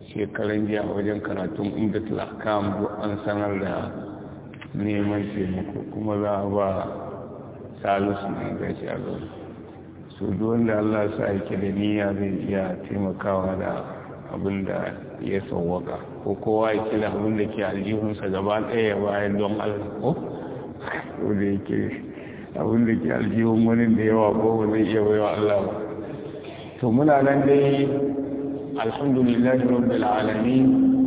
shekaran jiya wajen karatun inda tulakam an sanar da neman taimako kuma za a ba salisu ne gashi a zaune su wanda allah sa yake da niyya zai iya taimakawa da abin da ya sauwaka ko kowa ya kira abin da ke aljihunsa gaba ɗaya ya bayan don allah ko da yake abin da ke aljihun wani da yawa ko ba zai iya baiwa allah ba to muna nan dai alhamdulillahi rabbil alamin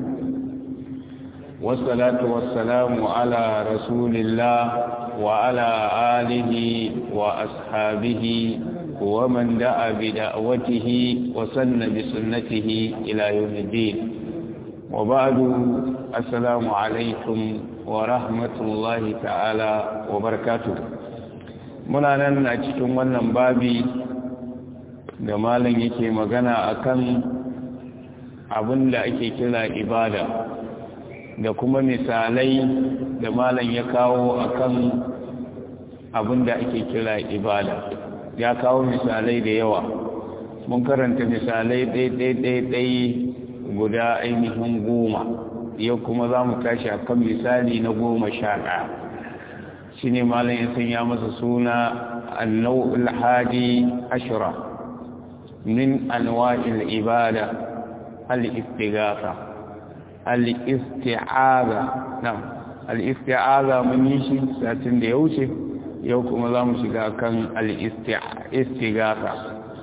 والصلاة والسلام على رسول الله وعلى آله وأصحابه ومن دعا بدعوته وسن بسنته إلى يوم الدين وبعد السلام عليكم ورحمة الله تعالى وبركاته muna nan a cikin wannan babi da malam yake magana akan abin da ake kira ibada da kuma misalai da malam ya kawo akan abin da ake kira ibada ya kawo misalai da yawa mun karanta misalai ɗai-ɗai-ɗai guda ainihin goma yau kuma za mu tashi a kan misali na goma sha ɗaya shi ne malam ya sanya masa suna annau'ul hadi ashira min anwa'il ibada al-istighatha al-isti'aza na'am al-isti'aza mun yi shi satin da ya wuce yau kuma za mu shiga kan al-istighatha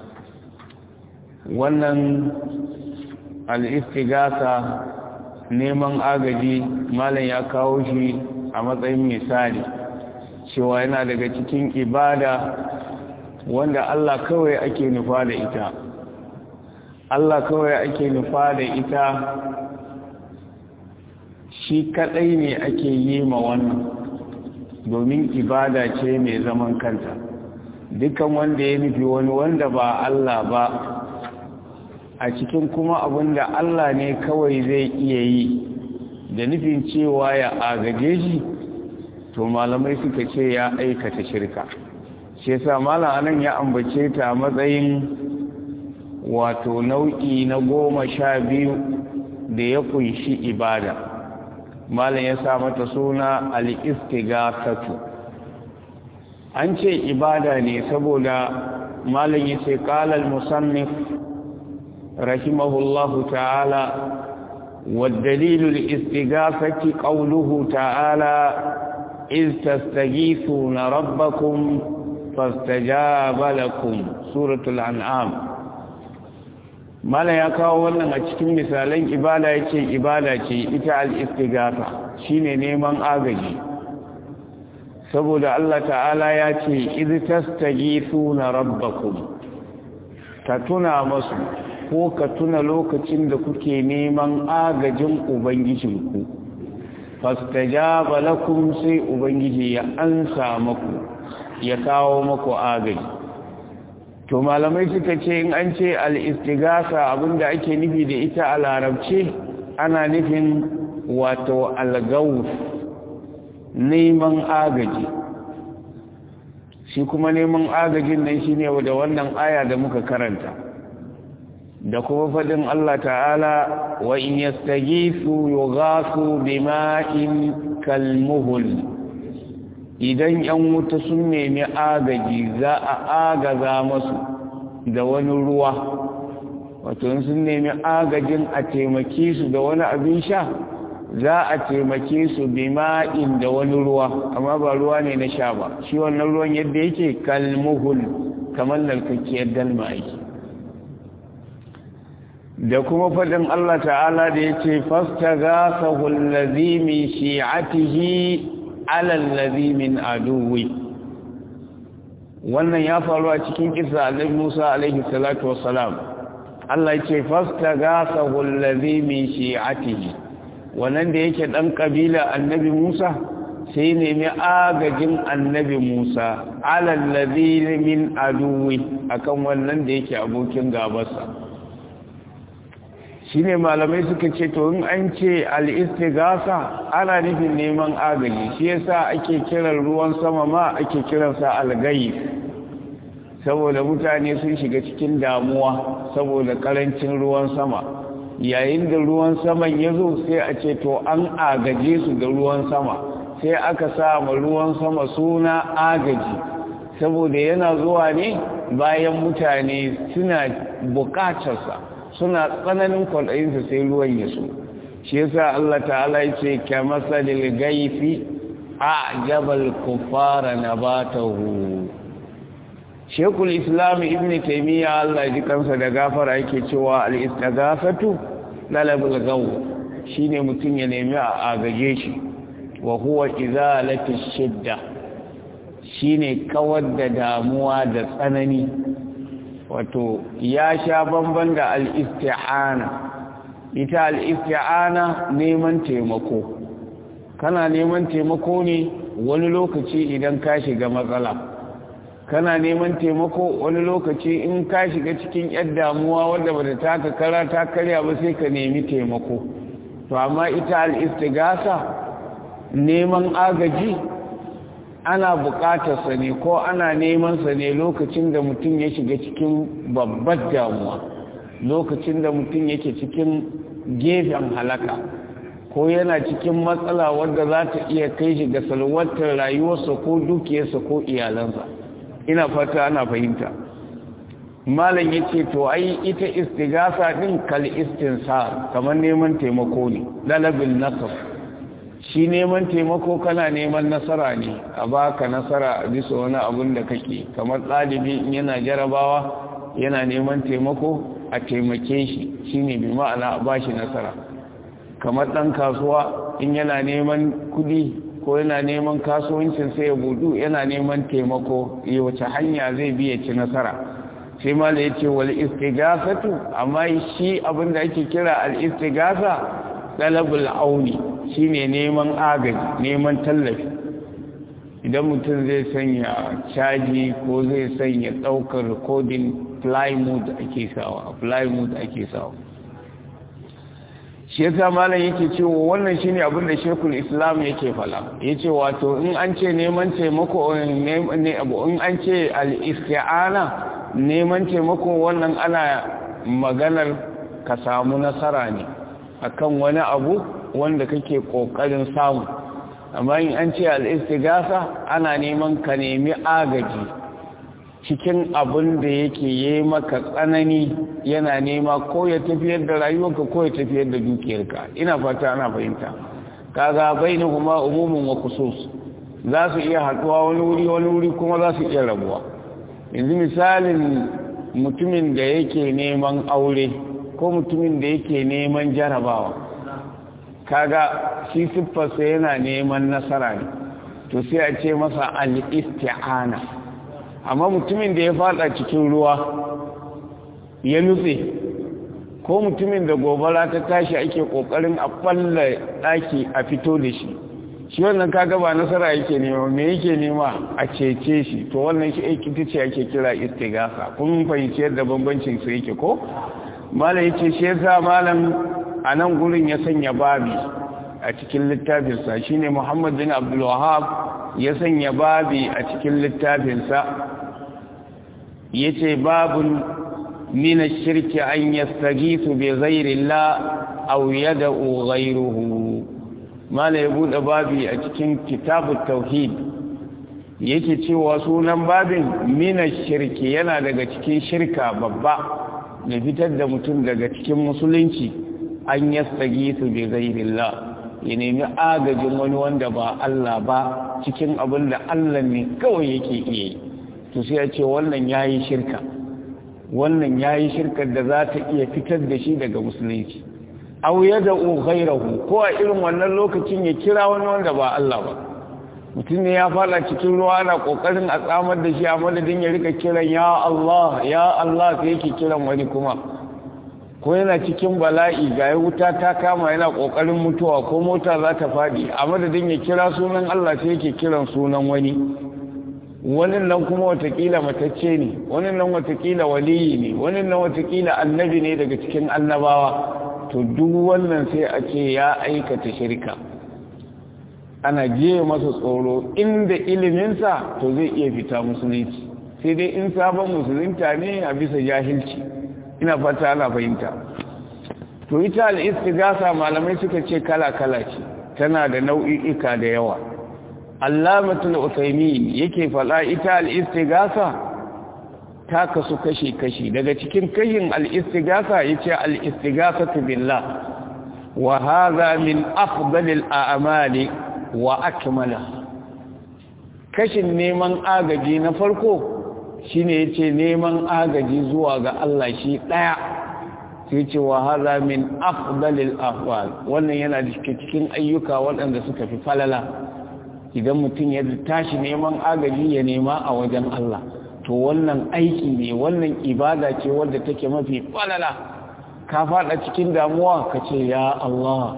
wannan al-istighatha neman agaji malam ya kawo shi a matsayin misali cewa yana daga cikin ibada wanda Allah kawai ake nufa da ita Allah kawai ake nufa da ita shi kadai ne ake yi ma wannan domin ibada ce mai zaman kanta dukan wanda ya nufi wani wanda ba Allah ba a cikin kuma abinda Allah ne kawai zai iya yi da nufin cewa ya agaje shi to malamai suka ce ya aikata shirka shi yasa malam anan ya ambace ta matsayin wato nau'i na goma sha biyu da ya kunshi ibada malam ya sa mata suna al-istighasatu an ce ibada ne saboda malam ya ce qala al-musannif rahimahullahu ta'ala والدليل الاستغاثة قوله تعالى إذ تستغيثون ربكم فاستجاب لكم سورة الأنعام mala ya kawo wannan a cikin misalan ibada yace ibada ce ita al-istighatha shine neman agaji saboda Allah ta'ala ya ce iz tastaghithuna rabbakum ka tuna masu ko ka tuna lokacin da kuke neman agajin ubangijinku fastajaba lakum sai ubangiji ya ansa maku ya kawo maku agaji to malamai suka ce in an ce al-istighatha abinda ake nufi da ita a larabce ana nufin wato al-gawf neman agaji shi kuma neman agajin nan shine da wannan aya da muka karanta da kuma fadin Allah ta'ala wa in yastaghithu yughathu bima'in kalmuhul idan yan wuta sun nemi agaji za a agaza masu da wani ruwa wato sun nemi agajin a taimake su da wani abin sha za a taimake su bima'in da wani ruwa amma ba ruwa ne na sha ba shi wannan ruwan yadda yake kalmuhul kamar narkakkiyar dalma yake da kuma faɗin Allah ta'ala da ya ce fasta ga sahullazi min shi'atihi alallazi min aduwi wannan ya faru a cikin kisa alaihi Musa alaihi salatu wassalam Allah ya ce fasta ga sahullazi min shi'atihi wannan da yake ɗan ƙabila annabi Musa sai nemi agajin annabi Musa alallazi min aduwi akan wannan da yake abokin gabarsa shine malamai suka ce to in an ce al-istighatha ana nufin neman agaji shi yasa ake kiran ruwan sama ma ake kiransa al-ghayb saboda mutane sun shiga cikin damuwa saboda karancin ruwan sama yayin da ruwan saman ya zo sai a ce to an agaje su da ruwan sama sai aka sa ma ruwan sama suna agaji saboda yana zuwa ne bayan mutane suna bukatarsa suna tsananin kwaɗayinsa sai ruwan ya so shi yasa Allah ta'ala ya ce kamasa da gaifi a jabal kufara na batahu shekul islam ibn taimiyya Allah ji kansa da gafara yake cewa al-istighafatu lalabul gaw shine mutum ya nemi a agaje shi wa huwa izalatu shidda shine kawar da damuwa da tsanani wato ya sha bamban da al-isti'ana ita al-isti'ana neman taimako kana neman taimako ne wani lokaci idan ka shiga matsala kana neman taimako wani lokaci in ka shiga cikin yar damuwa wadda bata taka kara ta karya ba sai ka nemi taimako to amma ita al-istigasa neman agaji ana buƙatar sa ne ko ana neman sa ne lokacin da mutum ya shiga cikin babbar damuwa lokacin da mutum yake cikin gefen halaka ko yana cikin matsala wadda za ta iya kai shi ga salwatar rayuwarsa ko dukiyarsa ko iyalansa ina fata ana fahimta malam yace to ai ita istigasa din kal istinsar kamar neman taimako ne dalabil nasr shi neman taimako kana neman nasara ne a baka nasara bisa wani abun da kake kamar ɗalibi in yana jarabawa yana neman taimako a taimake shi shine bi ma'ana a bashi nasara kamar ɗan kasuwa in yana neman kuɗi ko yana neman kasuwancin sai ya budu yana neman taimako ya wace hanya zai biya ci nasara sai ma da ya ce wal istigasatu amma shi abinda ake kira al istigasa talabul auni shine neman agaji neman tallafi idan mutum zai sanya caji ko zai sanya daukar recording plywood ake sawa plywood ake sawa shi yasa malam yake cewa wannan shine abin da Sheikhul Islam yake fala yace wato in an ce neman taimako ne abu in an ce al-isti'ana neman taimako wannan ana maganar ka samu nasara ne akan wani abu wanda kake kokarin samu amma in an ce al-istighatha ana neman ka nemi agaji cikin abin da yake yi maka tsanani yana nema ko ya tafiyar da rayuwarka ko ya tafiyar da dukiyarka ina fata ana fahimta kaga bainahuma umumun wa khusus za su iya haduwa wani wuri wani wuri kuma za su iya rabuwa yanzu misalin mutumin da yake neman aure ko mutumin da yake neman jarabawa kaga shi siffarsa yana neman nasara ne to sai a ce masa al-isti'ana amma mutumin da ya fada cikin ruwa ya nutse ko mutumin da gobara ta tashi ake kokarin a falla daki a fito da shi shi wannan kaga ba nasara yake nema me yake nema a cece shi to wannan shi aiki tace ake kira istighatha kun fahimci yadda bambancin su yake ko malam yace shi yasa malam anan gurin ya sanya babi a cikin littafinsa shine Muhammad bin Abdul Wahhab ya sanya babi a cikin littafinsa yace babun min ash-shirki an yastaghithu bi ghayri Allah aw yad'u ghayruhu mala ya bude babi a cikin kitabut tauhid yake cewa sunan babin min ash-shirki yana daga cikin shirka babba da fitar da mutum daga cikin musulunci an yastaghithu bi ghayri Allah ya nemi agajin wani wanda ba Allah ba cikin abin da Allah ne kawai yake iya yi to sai ya ce wannan yayi shirka wannan yayi shirkar da za ta iya fitar da shi daga musulunci aw yad'u ghayrahu ko a irin wannan lokacin ya kira wani wanda ba Allah ba mutum ne ya fada cikin ruwa ana kokarin a tsamar da shi a madadin ya rika kiran ya Allah ya Allah sai yake kiran wani kuma ko yana cikin bala'i ga wuta ta kama yana kokarin mutuwa ko mota za ta fadi a madadin ya kira sunan Allah sai yake kiran sunan wani wani nan kuma watakila matacce ne wani nan watakila waliyi ne wani nan watakila annabi ne daga cikin annabawa to duk wannan sai a ce ya aikata shirka ana je masa tsoro inda iliminsa to zai iya fita musulunci sai dai in sabon musulunta ne a bisa jahilci ina fata ana fahimta to ita al-istighatha malamai suka ce kala kala ce tana da nau'i'ika da yawa allamatul usaymin yake fada ita al-istighatha ta kasu kashi kashi daga cikin kashin al-istighatha yace al-istighathatu billah wa hadha min afdalil a'mali wa akmalaha kashin neman agaji na farko shine yace neman agaji zuwa ga Allah shi daya sai ce wa hadha min afdalil ahwal wannan yana cikin ayyuka waɗanda suka fi falala idan mutum ya tashi neman agaji ya nema a wajen Allah to wannan aiki ne wannan ibada ce wadda take mafi falala ka fada cikin damuwa ka ce ya Allah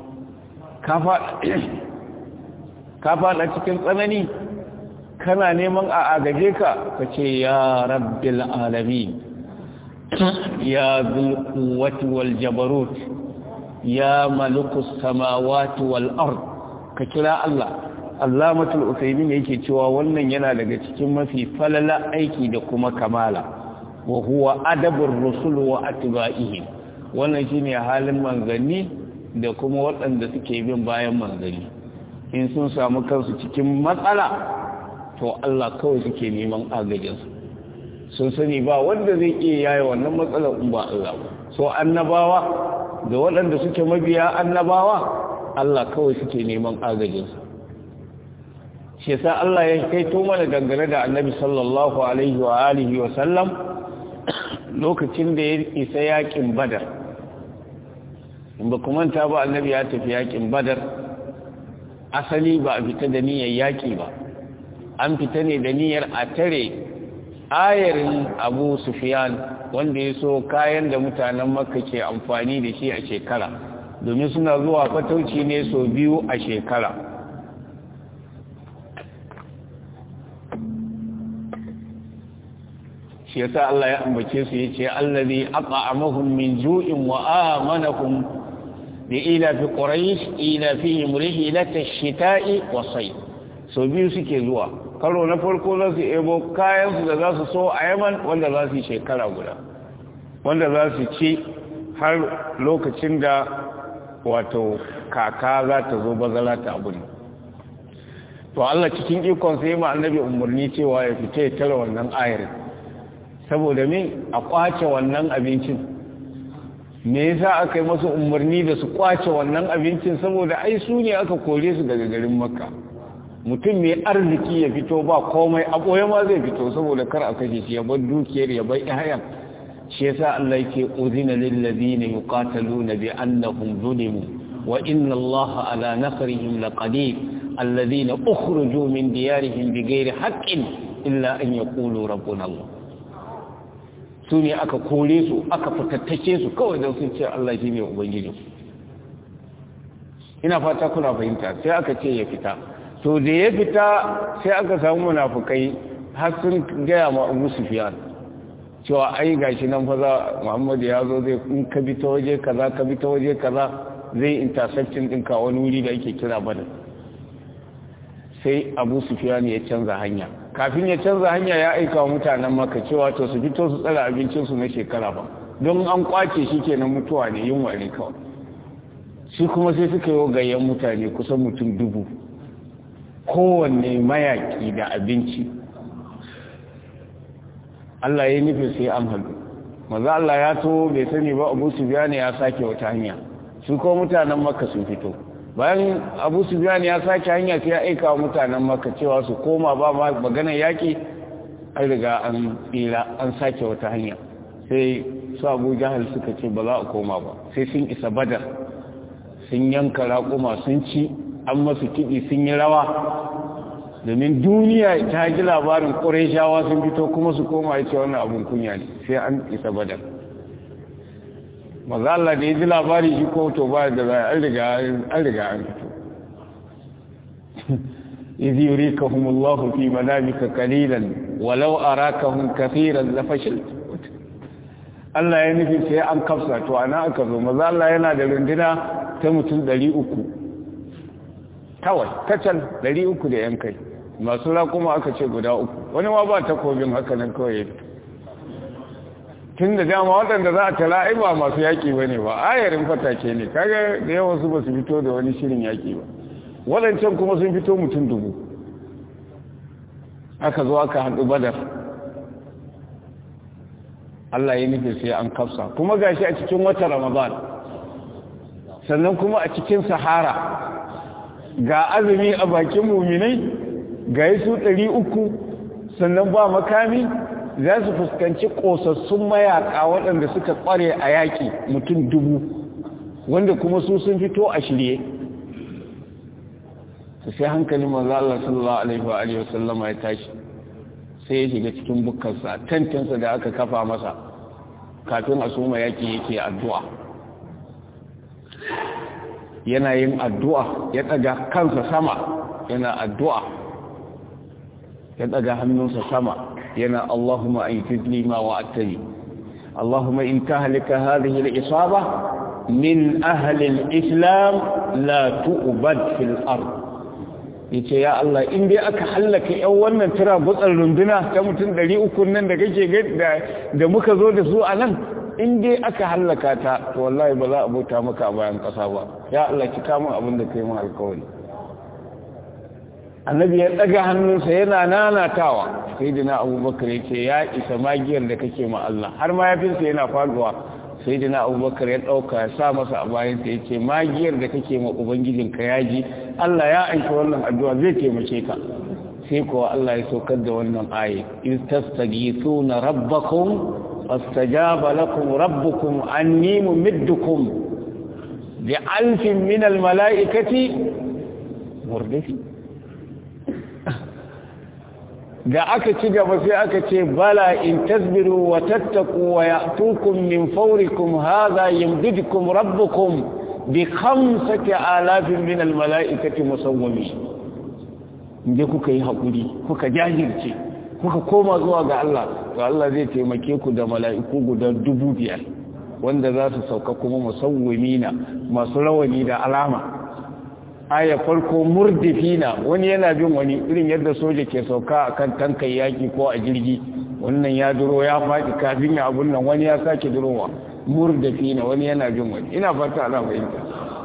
ka fada cikin tsanani kana neman a agaje ka ka ce ya rabbil alamin ya zulquwati wal jabarut ya malikus samawati wal ard ka kira Allah Allamatul Usaimin yake cewa wannan yana daga cikin mafi falala aiki da kuma kamala wa huwa adabur rusul wa atba'ihim wannan shine halin manzanni da kuma waɗanda suke bin bayan manzanni in sun samu kansu cikin matsala to Allah kawai suke neman agajinsu sun sani ba wanda zai iya yaya wannan matsalar in ba Allah ba so annabawa da waɗanda suke mabiya annabawa Allah kawai suke neman agajinsu shi yasa Allah ya kaito mana dangane da annabi sallallahu alaihi wa alihi wa sallam lokacin da ya isa yakin badar in ba kuma ta ba annabi ya tafi yakin badar asali ba a fita da niyyar yaki ba an fita ne da niyyar a tare ayarin abu sufiyan wanda ya so kayan da mutanen makka ke amfani da shi a shekara domin suna zuwa fatauci ne so biyu a shekara shi yasa Allah ya ambace su yace allazi at'amahum min ju'in wa amanahum bi ila fi quraish ila fihim rihlata ash-shita'i was-sayf so biyu suke zuwa karo na farko za su ebo kayan su da za su so a Yaman wanda za su yi shekara guda wanda za su ci har lokacin da wato kaka za ta zo bazara ta abu to Allah cikin ikon sai ma annabi umarni cewa ya fita ya tara wannan ayar saboda me a kwace wannan abincin me yasa aka yi masu umarni da su kwace wannan abincin saboda ai su ne aka kore su daga garin makka mutum mai arziki ya fito ba komai a ɓoye ma zai fito saboda kar a kashe shi ya bar dukiyar ya bar ƴaƴan shi yasa Allah yake uzina lil ladina yuqataluna bi annahum zulimu wa inna Allah ala nasrihim laqadir alladhina ukhrijoo min diyarihim bighairi haqqin illa an yaqulu rabbuna Allah su ne aka kore su aka fitattace su kawai don sun ce Allah shi ne Ubangiji ina fata kuna fahimta sai aka ce ya fita to da ya fita sai aka samu munafukai har sun gaya ma Abu Sufyan cewa ai gashi nan fa za Muhammad ya zo zai in ka bi ta waje kaza ka bi ta waje kaza zai interception din ka wani wuri da ake kira Badr sai Abu Sufyan ya canza hanya kafin ya canza hanya ya aika wa mutanen maka cewa to su fito su tsara abincinsu na shekara ba don an kwace shi kenan mutuwa ne yunwa ne kawai shi kuma sai suka yi gayyan mutane kusan mutum dubu kowanne mayaki da abinci Allah ya nufi sai an haɗu maza Allah ya to bai sani ba abu su biya ne ya sake wata hanya su kuma mutanen maka sun fito bayan abu su biya ya sake hanya sai ya aika wa mutanen maka cewa su koma ba maganar yaƙi an riga an tsira an sake wata hanya sai su abu jahal suka ce ba za a koma ba sai sun isa badar sun yanka raƙuma sun ci an masu kiɗi sun yi rawa domin duniya ta ji labarin ƙureshawa sun fito kuma su koma ya ce wannan abin kunya ne sai an isa badar maza Allah da ya ji labari shi ko to ba da an riga an fito izi yurikahum Allah fi manamika qalilan walau arakahum kathiran la fashil Allah ya nufi sai an kafsa to ana aka zo maza Allah yana da runduna ta mutum 300 kawai kacal 300 da yan kai masu raƙuma aka ce guda uku wani ma ba takobin haka nan kawai ya fito tun da dama waɗanda za a tala ai ba masu yaƙi ba ne ba ayarin fatake ne kaga da yawan su ba su fito da wani shirin yaƙi ba waɗancan kuma sun fito mutum dubu aka zo aka haɗu badar Allah ya nufi sai an kafsa kuma gashi a cikin wata ramadan sannan kuma a cikin sahara ga azumi a bakin muminai ga yi su ɗari uku sannan ba makami za su fuskanci ƙosassun mayaƙa waɗanda suka ƙware a yaƙi mutum dubu wanda kuma su sun fito a shirye su sai hankalin maza Allah sallallahu Alaihi wa Alaihi wasallama ya tashi sai ya shiga cikin bukansa tantinsa da aka kafa masa kafin a soma yaƙi yake addu'a yana yin addu'a ya ɗaga kansa sama yana addu'a ya ɗaga hannunsa sama yana Allahumma an yi ma wa attari Allahumma in ta halika hadhihi al-isaba min ahli al-islam la tu'bad fil ard yace ya Allah in dai aka hallaka yan wannan tira butsar runduna ta mutum 300 nan da kake da da muka zo da su a nan in dai aka hallaka ta to wallahi ba za a bauta maka a bayan kasa ba ya Allah ki kama abin da kai mun alƙawari annabi ya daga hannunsa yana nanatawa sayyidina abubakar yace ya isa magiyar da kake ma Allah har ma yafinsa yana faduwa sayyidina abubakar ya dauka ya sa masa a bayan sa yace magiyar da kake ma ubangijinka yaji Allah ya aika wannan addu'a zai taimake ka sai kuwa Allah ya saukar da wannan aye in tastaghithuna rabbakum fastajaba lakum rabbukum anni mumiddukum bi alfin min al malaikati murdifi da aka ci gaba sai aka ce bala in tasbiru wa tattaku wa ya'tukum min fawrikum hadha yamdidukum rabbukum bi khamsati alafin min al malaikati musawwimin inda kuka yi hakuri kuka jahilce kuka koma zuwa ga Allah to Allah zai taimake ku da mala'iku guda dubu biyar wanda za su sauka kuma musawwimina masu rawani da alama aya farko murdifina wani yana bin wani irin yadda soja ke sauka akan tankan yaki ko a jirgi wannan ya duro ya faɗi kafin ya abun nan wani ya sake durowa murdifina wani yana bin wani ina fata ana fahimta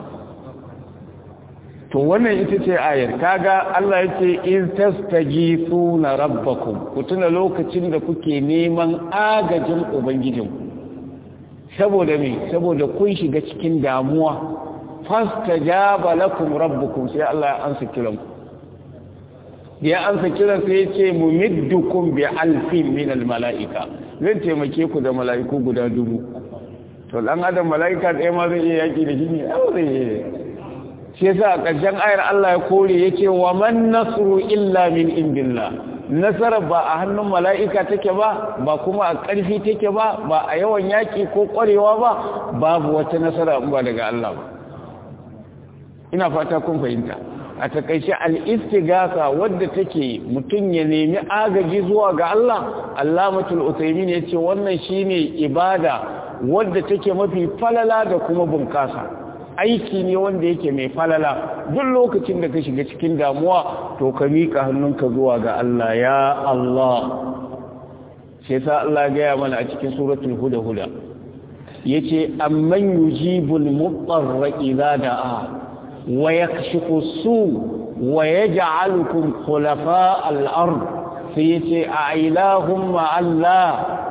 to wannan ita ce ayar kaga Allah yace in tastaghithuna rabbakum ku tuna lokacin da kuke neman agajin ubangijinku saboda me saboda kun shiga cikin damuwa fastajaba lakum rabbukum sai Allah ya ansa kiran ya ansa kiran sai yace mumiddukum bi alfin min almalaika zan taimake ku da malaiku guda dubu to dan adam malaika ɗaya ma zai iya yaki da shi ne zai shi yasa a ƙarshen ayar Allah ya kore yace wa man nasru illa min indillah nasara ba a hannun mala'ika take ba ba kuma a ƙarfi take ba ba a yawan yaƙi ko ƙwarewa ba babu wata nasara ba daga Allah ba ina fata kun fahimta a takaice al-istighatha wadda take mutun ya nemi agaji zuwa ga Allah Allamatul Uthaymeen yace wannan shine ibada wadda take mafi falala da kuma bunkasa aiki ne wanda yake mai falala duk lokacin da ka shiga cikin damuwa to ka mika hannunka zuwa ga Allah ya Allah sai sa Allah ya gaya mana a cikin suratul huda huda yace amman yujibul mudarra idza da'a ويكشف السوء ويجعلكم خلفاء الأرض فيتي أعلاهم مع الله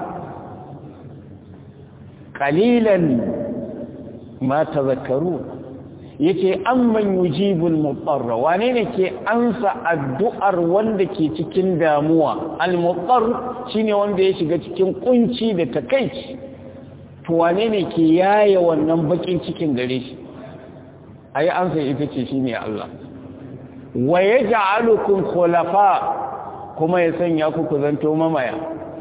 قليلا ما تذكرون yace amman yujibul mudarra wane ne ke ansa addu'ar wanda ke cikin damuwa al-mudar shine wanda ya shiga cikin kunci da takeici to wane ne ke yaye wannan bakin cikin gare shi ai an sai ita ce shine Allah wa yaj'alukum khulafa kuma ya sanya ku ku zanto mamaya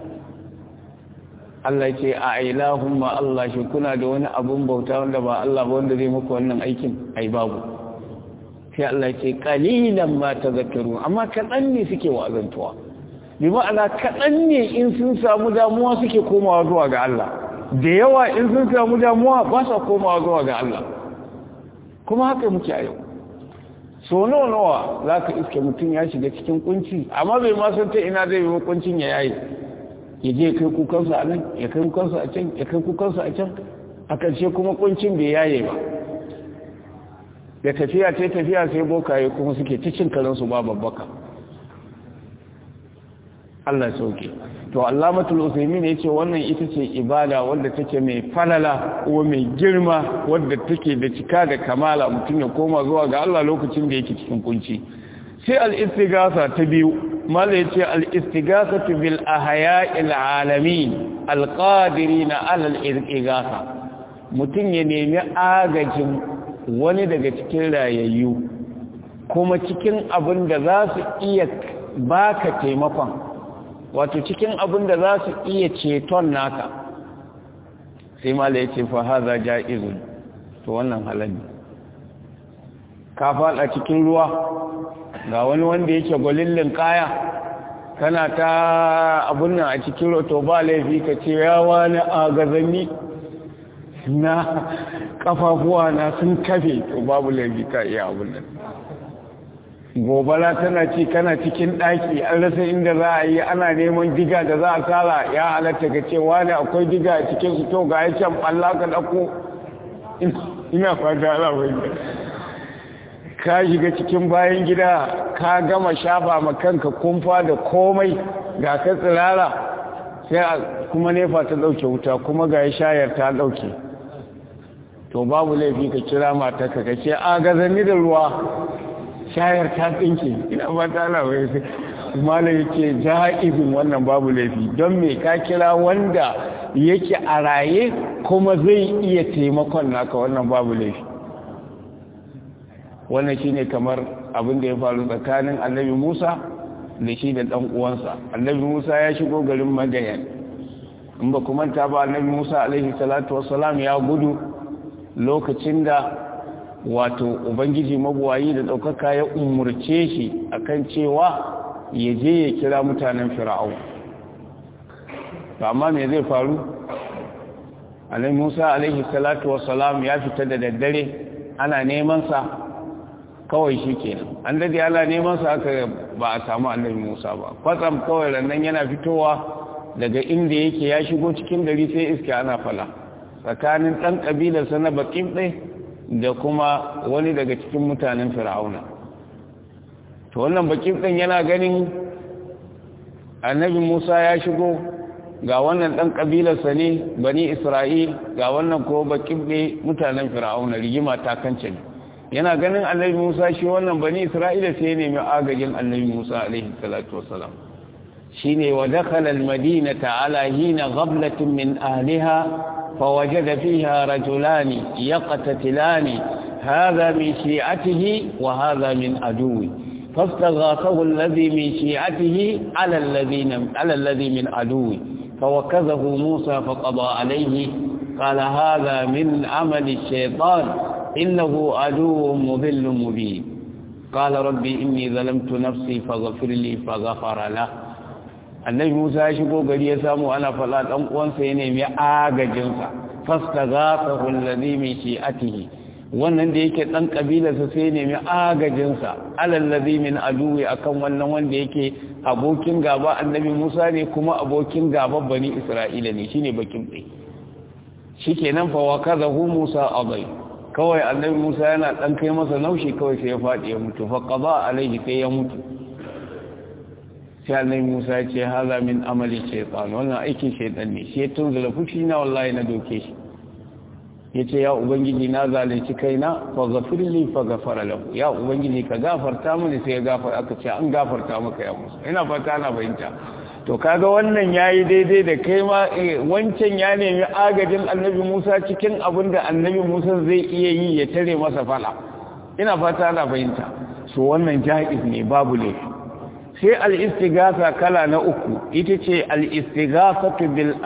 Allah ce a ilahumma Allah shi kuna da wani abun bauta wanda ba Allah ba wanda zai muku wannan aikin ai babu sai Allah ce qalilan ma tadhakkarun amma kadan ne suke wa'azantuwa bi ma'ana kadan ne in sun samu damuwa suke komawa zuwa ga Allah da yawa in sun samu damuwa ba sa komawa zuwa ga Allah kuma haka muke a yau so nawa nawa za ka iske mutum ya shiga cikin kunci amma bai ma san ta ina zai yi kuncin ya yayi ya je kai kukansa a nan ya kai kukansa a can ya kai kukansa a can a ƙarshe kuma kuncin bai yaye ba da tafiya ta tafiya sai bokaye kuma suke ta cin karansu ba babbaka Allah sauke to Allamatul Uthaymeen yace wannan ita ce ibada wadda take mai falala ko mai girma wadda take da cika da kamala mutum ya koma zuwa ga Allah lokacin da yake cikin kunci sai al-istighatha ta biyu mala yace al-istighasatu bil ahya'il alamin al-qadirin ala al-istighatha mutum ya nemi agajin wani daga cikin rayayyu kuma cikin abin da za su iya baka taimakon wato cikin abin da za su iya ceton naka sai mala ya ce fa haza ja'izun to wannan halali ka fada cikin ruwa ga wani wanda yake gwalillin kaya kana ta abun nan a cikin roto ba laifi ka ce ya wani agazanni na kafafuwa na sun kafe to babu laifi ka iya abun nan gobara tana ci kana cikin ɗaki an rasa inda za a yi ana neman diga da za a tsara ya halatta ga cewa ne akwai diga a cikin su to ga ya can ɓalla ka ɗauko ina fata alawai ka shiga cikin bayan gida ka gama shafa ma kanka kumfa da komai ga ka tsirara sai kuma nefa ta ɗauke wuta kuma ga ya shayar ta ɗauke to babu laifi ka kira mata ka ce a gazanni da ruwa shayar ta tsinke ina ba ta lawai malam yake ja'izin wannan babu laifi don me ka kira wanda yake a raye kuma zai iya taimakon naka wannan babu laifi wannan shine kamar abin da ya faru tsakanin annabi Musa da shi da dan uwansa annabi Musa ya shigo garin Madayan in ba kuma ta ba annabi Musa alaihi salatu wassalam ya gudu lokacin da wato ubangiji mabuwayi da ɗaukaka ya umurce shi akan cewa ya je ya kira mutanen fir'au amma me zai faru alai musa alaihi salatu wassalam ya fita da daddare ana neman sa kawai shi kenan an dade ana neman sa aka ba a samu annabi musa ba kwatsam kawai rannan yana fitowa daga inda yake ya shigo cikin gari sai iska ana fala tsakanin ɗan ƙabilarsa na baƙin ɗai da kuma wani daga cikin mutanen fir'auna to wannan bakin ɗin yana ganin annabi musa ya shigo ga wannan ɗan ƙabilarsa ne bani isra'il ga wannan ko bakin ɗe mutanen fir'auna rigima ta kance ne yana ganin annabi musa shi wannan bani isra'ila sai ne mai agajin annabi musa alaihi salatu wasalam shine wa dakhala al-madinata ala hina ghablatin min ahliha فوجد فيها رجلان يقتتلان هذا من شيعته وهذا من عدوه فاستغاثه الذي من شيعته على الذين على الذي من عدوه فوكزه موسى فقضى عليه قال هذا من عمل الشيطان إنه عدو مضل مبين قال ربي إني ظلمت نفسي فاغفر لي فغفر له annabi Musa ya shigo gari ya samu ana fala dan uwansa ya nemi agajinsa fastaghathahu alladhi min shi'atihi wannan da yake dan kabilarsa sai ya nemi agajinsa alladhi min aduwi akan wannan wanda yake abokin gaba annabi Musa ne kuma abokin gaba bani Isra'ila ne shine bakin bai shikenan fa wakazahu Musa abai kawai annabi Musa yana dan kai masa naushi kawai sai ya fadi ya mutu fa qada alaihi sai ya mutu sai annabi Musa ya ce haza min amali shaytan wannan aikin shaytan ne shi ya tunzula fushi na wallahi na doke shi yace ya ubangiji na zalunci kaina fa ghafirli fa ghafara lahu ya ubangiji ka gafarta mini sai ya gafara aka ce an gafarta maka ya Musa ina fata ana bayinta to kaga wannan yayi daidai da kai ma wancan ya nemi agajin annabi Musa cikin abin da annabi Musa zai iya yi ya tare masa fala ina fata ana bayinta so wannan jaiz ne babu laifi sai al'istigasa kala na uku ita ce al'istigasatu bil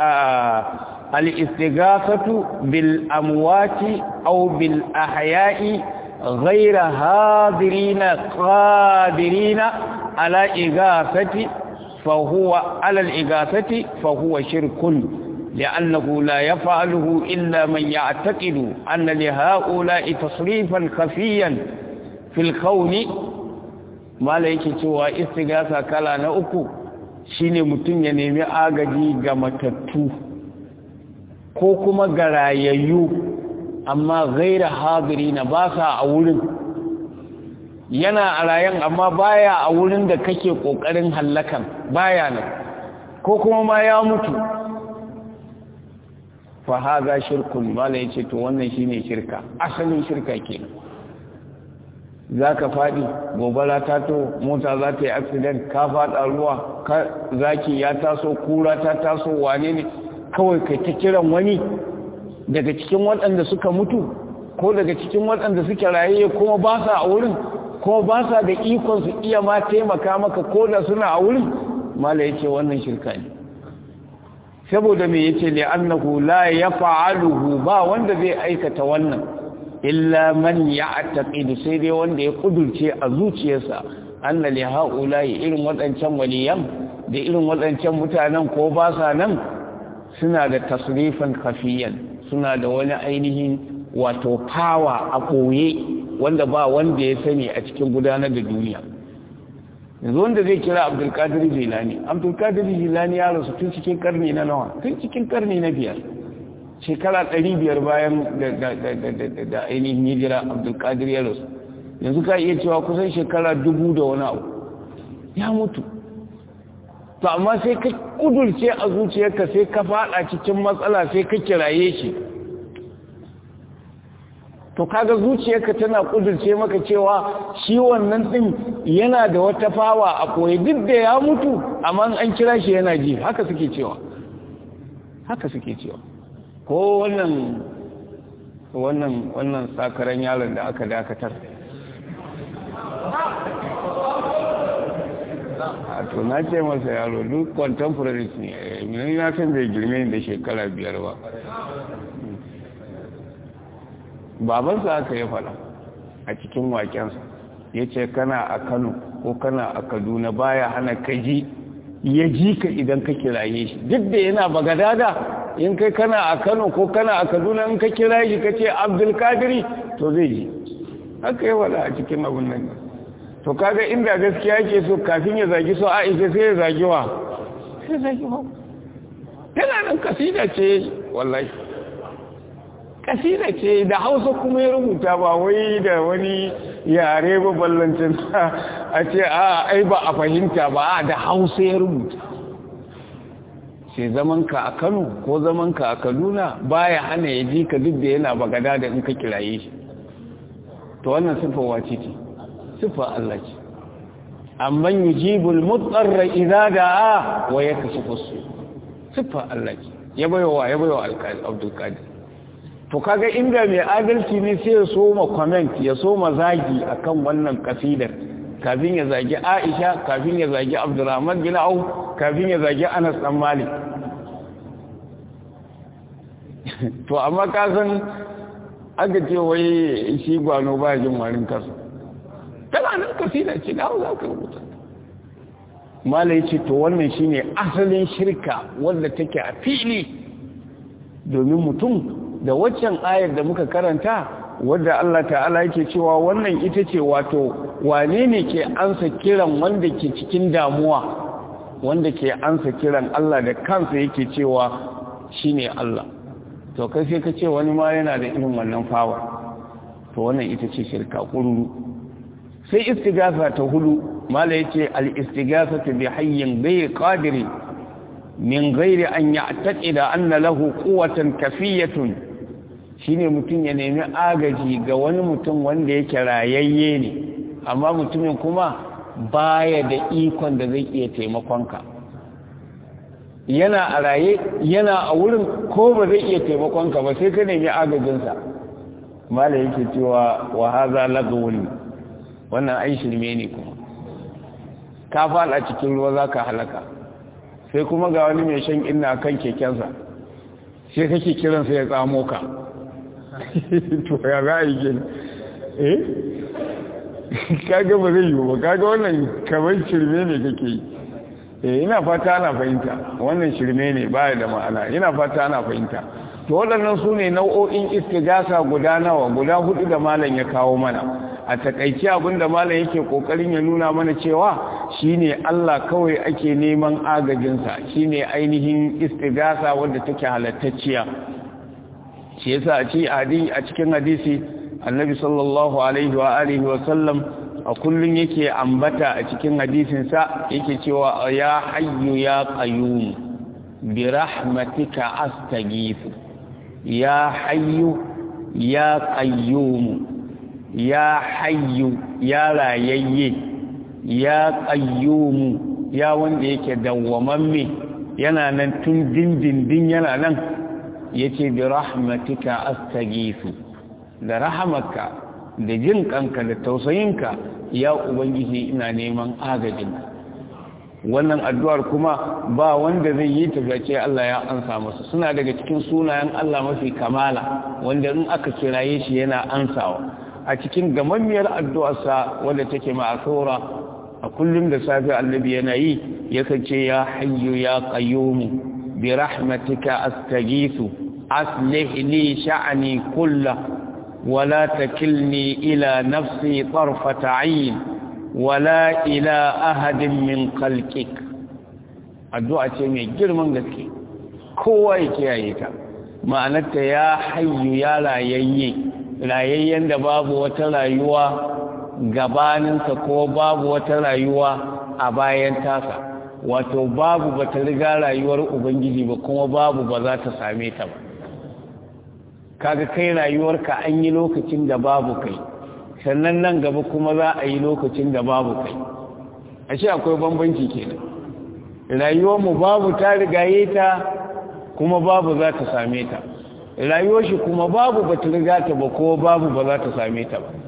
al'istigasatu bil amwati au bil ahya'i ghaira hadirina qadirina ala igasati fa huwa ala al-igasati fa huwa shirkun لأنه لا يفعله إلا من يعتقد أن لهؤلاء تصريفا خفيا في الكون mala yake cewa istigasa kala na uku shine mutum ya nemi agaji ga matattu ko kuma ga rayayyu amma gaira hadiri na ba sa a wurin yana a rayan amma baya a wurin da kake kokarin hallakan baya nan ko kuma ma ya mutu fa haza shirkun mala yace to wannan shine shirka asalin shirka kenan zaka fadi gobara ta to mota za ta yi accident ka fada ruwa ka zaki ya taso kura ta taso wane ne kawai kai ta kiran wani daga cikin waɗanda suka mutu ko daga cikin waɗanda suke raye kuma ba sa a wurin ko ba sa da ikon su iya ma taimaka maka ko da suna a wurin mala yace wannan shirka ne saboda me yace li annahu la yaf'aluhu ba wanda zai aikata wannan illa man ya'taqidu sai dai wanda ya kudurce a zuciyarsa anna li haula'i irin wadancan waliyan da irin wadancan mutanen ko ba sa nan suna da tasrifan khafiyan suna da wani ainihin wato power a koye wanda ba wanda ya sani a cikin gudanar da duniya yanzu wanda zai kira abdulkadir jilani abdulkadir jilani ya rasu tun cikin karni na nawa tun cikin karni na biyar shekara ɗari biyar bayan da ainihin hijira abdulkadir ya rasu yanzu ka iya cewa kusan shekara dubu da wani abu ya mutu to amma sai ka kudurce a zuciyarka sai ka fada cikin matsala sai ka kiraye shi to kaga zuciyarka tana kudurce maka cewa shi wannan din yana da wata fawa a koyi duk da ya mutu amma an kira shi yana ji haka suke cewa haka suke cewa ko wannan wannan wannan sakaran yaron da aka dakatar a to na ce masa yaro duk contemporaries ne ni na san bai girme da shekara biyar ba babansa aka yi fada a cikin wakensa ya ce kana a kano ko kana a kaduna baya hana kaji ya ji ka idan ka kiraye shi duk da yana bagadada in kai kana a kano ko kana a kaduna in ka kira shi ka ce abdulkadiri to zai ji haka yi fada a cikin abin nan to kaga inda gaskiya ke so kafin ya zagi so aisha sai ya zagi wa sai zagi wa tana nan kasida ce wallahi kasida ce da hausa kuma ya rubuta ba wai da wani yare ba ballancin a ce a ai ba a fahimta ba da hausa ya rubuta sai zamanka a kano ko zamanka a kaduna baya hana ya ji ka duk da yana bagada da in ka kiraye shi to wannan sifa wace ce sifa Allah ce amman yujibul mutsarra idza da'a wa yakashifu su sifa Allah ce ya bayowa ya bayowa Abdul Qadir to kaga inda mai adalci ne sai ya soma comment ya soma zagi akan wannan kasidar kafin ya zagi Aisha kafin ya zagi Abdurrahman bin Auf kafin ya zagi Anas dan Malik to amma ka san aka ce wai shi gwano ba jin warin kasa tana nan kasida ce da za ka rubuta mala ya ce to wannan shine asalin shirka wanda take a fili domin mutum da waccan ayar da muka karanta wadda Allah ta'ala yake cewa wannan ita ce wato wane ne ke ansa kiran wanda ke cikin damuwa wanda ke ansa kiran Allah da kansa yake cewa shine Allah to kai sai ka ce wani ma yana da irin wannan fawa to wannan ita ce shirka kururu sai istighatha ta hudu mala yace al-istighathatu bi hayyin ghayr qadiri min ghairi an ya'taqida anna lahu quwwatan kafiyatun shine mutum ya nemi agaji ga wani mutum wanda yake rayayye ne amma mutumin kuma baya da ikon da zai iya taimakonka yana a raye yana a wurin ko ba zai iya taimakonka ba sai ka nemi agajinsa mala yake cewa wa haza lagwun wannan ai shirme ne kuma ka fada cikin ruwa za ka halaka sai kuma ga wani mai shan inna kan kekensa sai kake kiransa ya tsamo ka to ya za a yi gini eh kaga ba zai yi ba kaga wannan kamar shirme ne kake yi eh ina fata ana fahimta wannan shirme ne ba da ma'ana ina fata ana fahimta to waɗannan su ne nau'o'in istigasa guda nawa guda hudu da malam ya kawo mana a takaici abinda malam yake kokarin ya nuna mana cewa shine Allah kawai ake neman agajinsa shine ainihin istigasa wanda take halattacciya shi yasa a ci a cikin hadisi annabi sallallahu alaihi wa alihi wa sallam a kullun yake ambata a cikin hadisin sa yake cewa ya hayyu ya qayyum bi rahmatika astaghithu ya hayyu ya qayyum ya hayyu ya rayayye ya qayyum ya wanda yake dawwamamme yana nan tun dindindin yana nan yace bi rahmatika astaghithu da rahamarka da jin kanka da tausayinka ya ubangiji ina neman agajinka wannan addu'ar kuma ba wanda zai yi ta ce Allah ya ansa masa suna daga cikin sunayen Allah mafi kamala wanda in aka kiraye shi yana ansawa a cikin gamammiyar addu'arsa wanda take ma'asura a kullum da safe annabi yana yi yakan ce ya hayyu ya qayyum bi rahmatika astaghithu aslih li sha'ni kullahu ولا تكلني إلى نفسي طرفة عين ولا إلى أحد من خلقك addu'a ce mai girman gaske kowa ya kiyaye ta ma'anarta ya hayyu ya rayayye rayayyen da babu wata rayuwa gabaninsa ko babu wata rayuwa a bayan tasa wato babu bata riga rayuwar ubangiji ba kuma babu ba za ta same ta ba kaga kai rayuwarka an yi lokacin da babu kai sannan nan gaba kuma za a yi lokacin da babu kai ashe akwai bambanci kenan rayuwarmu babu ta rigaye ta kuma babu za ta same ta rayuwar shi kuma babu ba ta riga ta ba ko babu ba za ta same ta ba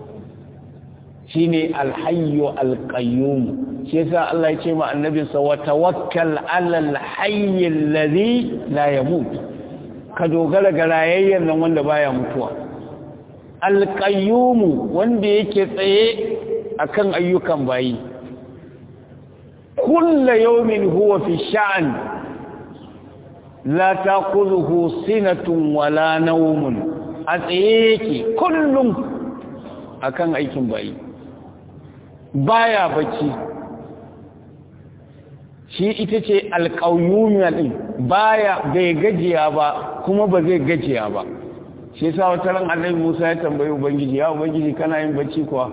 shine alhayyu alqayyum shi yasa Allah ya ce ma annabinsa wa tawakkal alal hayy alladhi la yamut ka dogara ga rayayyen nan wanda baya mutuwa alƙayyumu wanda yake tsaye akan ayyukan bayi kulla yawmin huwa fi sha'an la taquzuhu sinatun wala nawmun a tsaye yake kullum akan aikin bayi baya bacci shi ita ce alƙayyumiya ɗin baya bai gajiya ba kuma ba zai gajiya ba shi sa wata ran annabi Musa ya tambayi ubangiji ya ubangiji kana yin bacci kuwa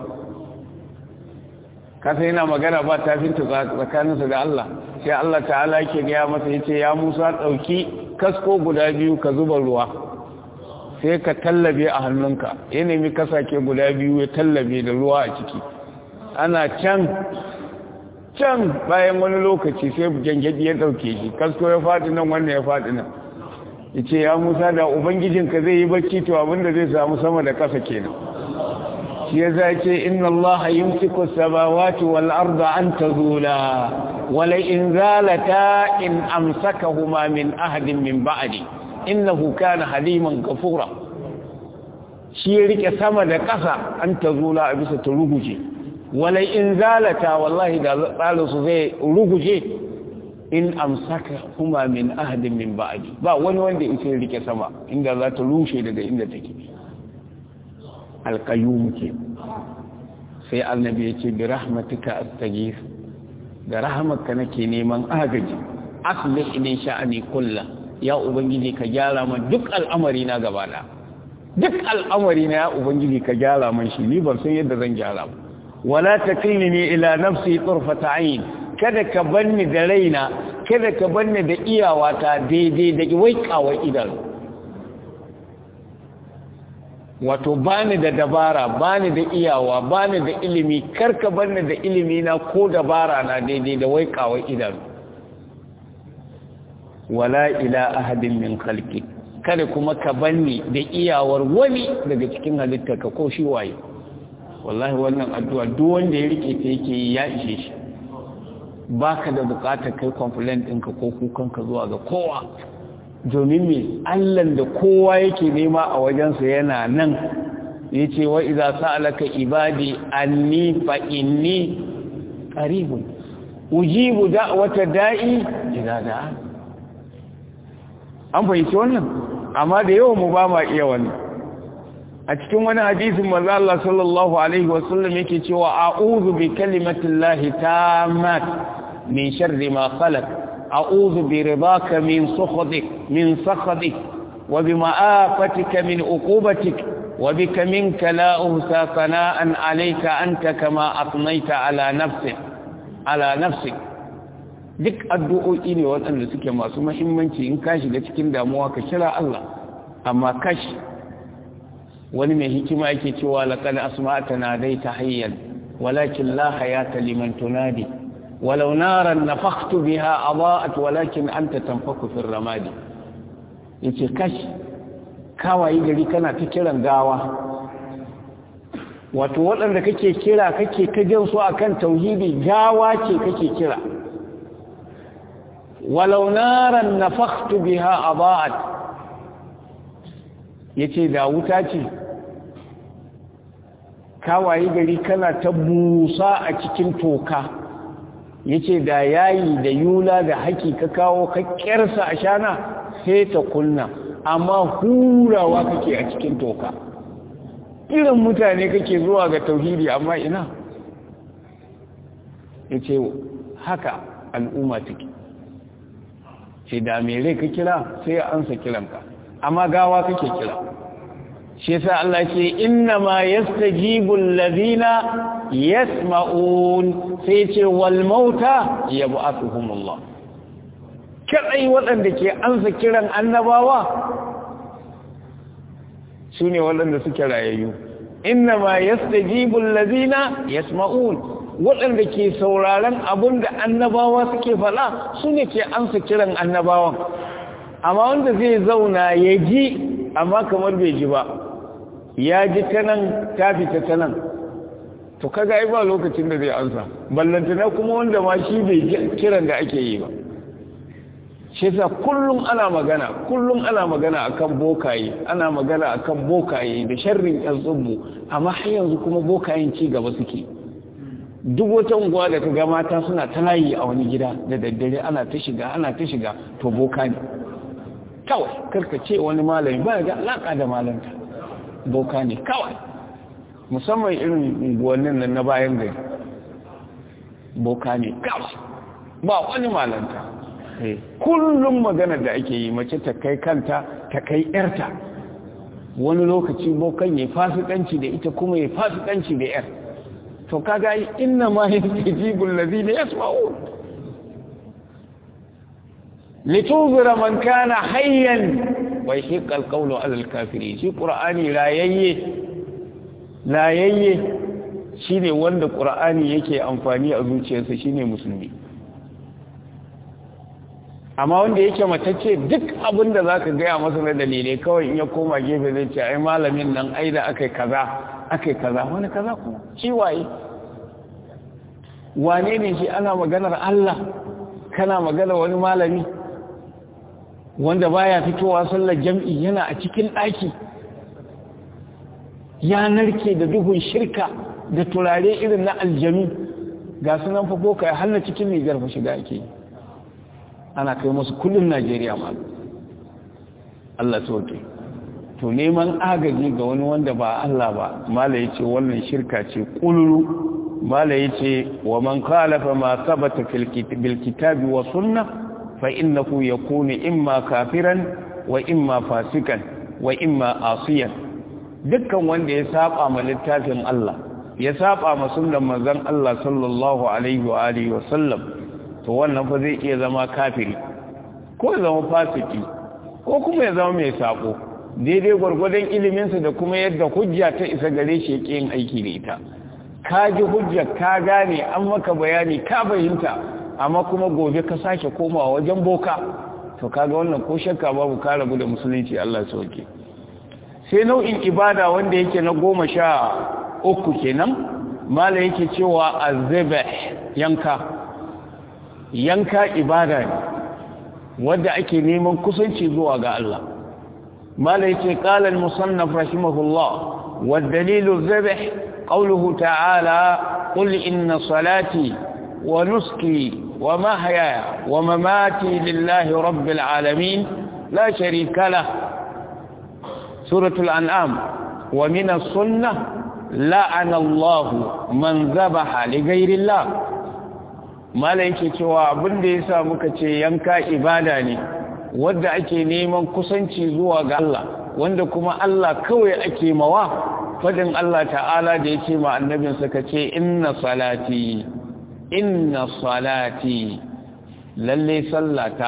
kasa yana magana ba tafinta tsakaninsa da Allah sai Allah ta'ala yake gaya masa yace ya Musa ɗauki kasko guda biyu ka zuba ruwa sai ka tallabe a hannunka ya nemi kasake guda biyu ya tallabe da ruwa a ciki ana can can bayan wani lokaci sai gyangyaɗi ya ɗauke shi kasko ya faɗi nan wannan ya faɗi nan ya ce ya musa da ubangijinka zai yi bacci to abinda zai samu sama da ƙasa kenan shi ya za ce inna allaha yumsiku samawati wal arda an tazula wala in zalata in amsakahuma min ahadin min ba'di innahu kana haliman ghafura shi ya rike sama da ƙasa an tazula a bisa ta ruguje walai in zalata wallahi da tsarinsu zai ruguje in amsaka kuma min ahadin min ba'adi ba wani wanda ita rike sama inda za ta rushe daga inda take alƙayyum ke sai annabi ya ce bi rahmatika astaghith da rahmatka nake neman agaji aslih ilin sha'ani kullu ya ubangiji ka gyara man duk al'amari na gaba da duk al'amari na ya ubangiji ka gyara man shi ni ban san yadda zan gyara ba wala takilni ila nafsi turfata ayn kada ka banni da raina kada ka banni da iyawata daidai da waikawa idanu wato bani da dabara bani da iyawa bani da ilimi karka banni da ilimi na ko dabara na daidai da waikawa idanu wala ila ahadin min khalqi kada kuma ka banni da iyawar wani daga cikin halittarka ko shi waye wallahi wannan addu'a duk wanda ya rike ta yake yi ya ishe shi baka da bukatar kai complaint ɗinka ko kukanka zuwa ga kowa domin me allan da kowa yake nema a wajensa yana nan ya ce wa iza sa'alaka ibadi anni fa inni qaribun ujibu da'wata da'i idza da'a an fahimci wannan amma da yawan mu ba ma iya wannan a cikin wani hadisin manzo Allah sallallahu alaihi wasallam yake cewa a'udhu bi kalimatillahi tammat min sharri ma khalaq a'udhu bi ridaka min sukhatik min sakhatik wa bi ma'afatika min uqubatik wa bika minka la uhsa sana'an alayka anta kama athnayta ala nafsik ala nafsik duk addu'o'i ne waɗanda suke masu muhimmanci in ka shiga cikin damuwa ka kira Allah amma kashi wani mai hikima yake cewa laqad asma'tana dai tahayyan walakin la hayata liman tunadi walau naran nafakhtu biha adaa'at walakin anta tanfaku fi ramadi yace kashi kawai gari kana ta kiran gawa wato waɗanda kake kira kake kajen su akan tauhidi gawa ce kake kira walau naran nafakhtu biha adaa'at yace da wuta ce kawaye gari kana ta busa a cikin toka yace da yayi da yula da haki ka kawo ka kyarsa a shana sai ta kunna amma hurawa kake a cikin toka irin mutane kake zuwa ga tauhidi amma ina yace haka al'umma take ce da me rai ka kira sai ya ansa kiranka amma gawa kake kira shi yasa Allah ce inna ma yastajibu alladhina yasma'un sai ce wal mauta yab'athuhum Allah kai waɗanda ke ansa kiran annabawa sune waɗanda suke rayayyu inna ma yastajibu alladhina yasma'un waɗanda ke sauraron abin da annabawa suke faɗa su ne ke ansa kiran annabawan amma wanda zai zauna ya ji amma kamar bai ji ba ya ji ta nan ta fita ta nan to kaga ai ba lokacin da zai ansa ballantana kuma wanda ma shi bai ji kiran da ake yi ba shi yasa kullum ana magana kullum ana magana akan bokaye ana magana akan bokaye da sharrin yan tsubbu amma har yanzu kuma bokayen ci gaba suke duk wata unguwa da kaga mata suna ta layi a wani gida da daddare ana ta shiga ana ta shiga to boka ne kawai karka ce wani malami ba ga alaka da malanta boka ne kawai musamman irin unguwannin nan na bayan gari boka ne kawai ba wani malanta kullum magana da ake yi mace ta kai kanta ta kai yarta wani lokaci bokan ya fasikanci da ita kuma ya fasikanci da yar to kaga inna ma yastajibu alladhina yasma'un lituzira man kana hayyan wa yahiqqa alqawlu 'ala alkafirin shi qur'ani layayye layayye shine wanda qur'ani yake amfani a zuciyarsa shine musulmi amma wanda yake matacce duk abin da zaka gaya masa na dalilai kawai in ya koma gefe zai ce ai malamin nan ai da akai kaza akai kaza wani kaza kuma shi waye wane ne shi ana maganar Allah kana maganar wani malami wanda baya fitowa sallar jam'i yana a cikin ɗaki ya narke da duhun shirka da turare irin na aljami ga sunan fa boka ya halla cikin nijar fa shiga ake yi ana kai musu kullum Najeriya ma Allah soke to neman agaji ga wani wanda ba Allah ba mala yace wannan shirka ce kululu mala yace wa man khalafa ma sabata fil kitabi wa sunnah fa innahu yakunu imma kafiran wa imma fasikan wa imma asiyan dukkan wanda ya saba ma littafin Allah ya saba ma sunnan manzon Allah sallallahu alaihi wa alihi wa sallam to wannan fa zai iya zama kafiri ko ya zama fasiki ko kuma ya zama mai sako daidai gwargwadon iliminsa da kuma yadda hujja ta isa gare shi yake yin aiki da ita ka ji hujja ka gane an maka bayani ka fahimta amma kuma gobe ka sake komawa wajen boka to kaga wannan ko shakka babu ka rabu da musulunci Allah sauke sai nau'in ibada wanda yake na goma sha uku kenan mala yake cewa azabah yanka yanka ibada ne wadda ake neman kusanci zuwa ga Allah mala yake qala al-musannaf rahimahullah والدليل الذبح قوله تعالى قل إن صلاتي ونسكي ومحياي ومماتي لله رب العالمين لا شريك له سورة الأنعام wa min as-sunnah la'ana Allah man zabaha li ghayri Allah mala yake cewa abin da yasa muka ce yanka ibada ne wanda ake neman kusanci zuwa ga Allah wanda kuma Allah kawai ake mawa fadin Allah ta'ala da yake ma annabin sa kace inna salati inna salati lalle sallata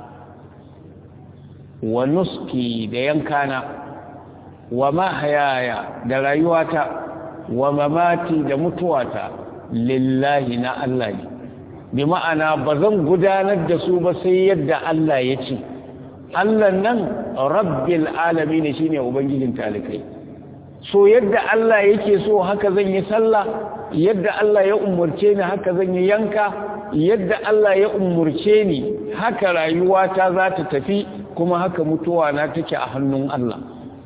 wa nuski da yankana wa mahayaya da rayuwata wa mamati da mutuwata lillahi na Allah ne bi ma'ana ba zan gudanar da su ba sai yadda Allah ya ce Allah nan rabbil alamin shine ubangijin talikai so yadda Allah yake so haka zan yi sallah yadda Allah ya umurce ni haka zan yi yanka yadda Allah ya umurce ni haka rayuwata za ta tafi kuma haka mutuwa na take a hannun Allah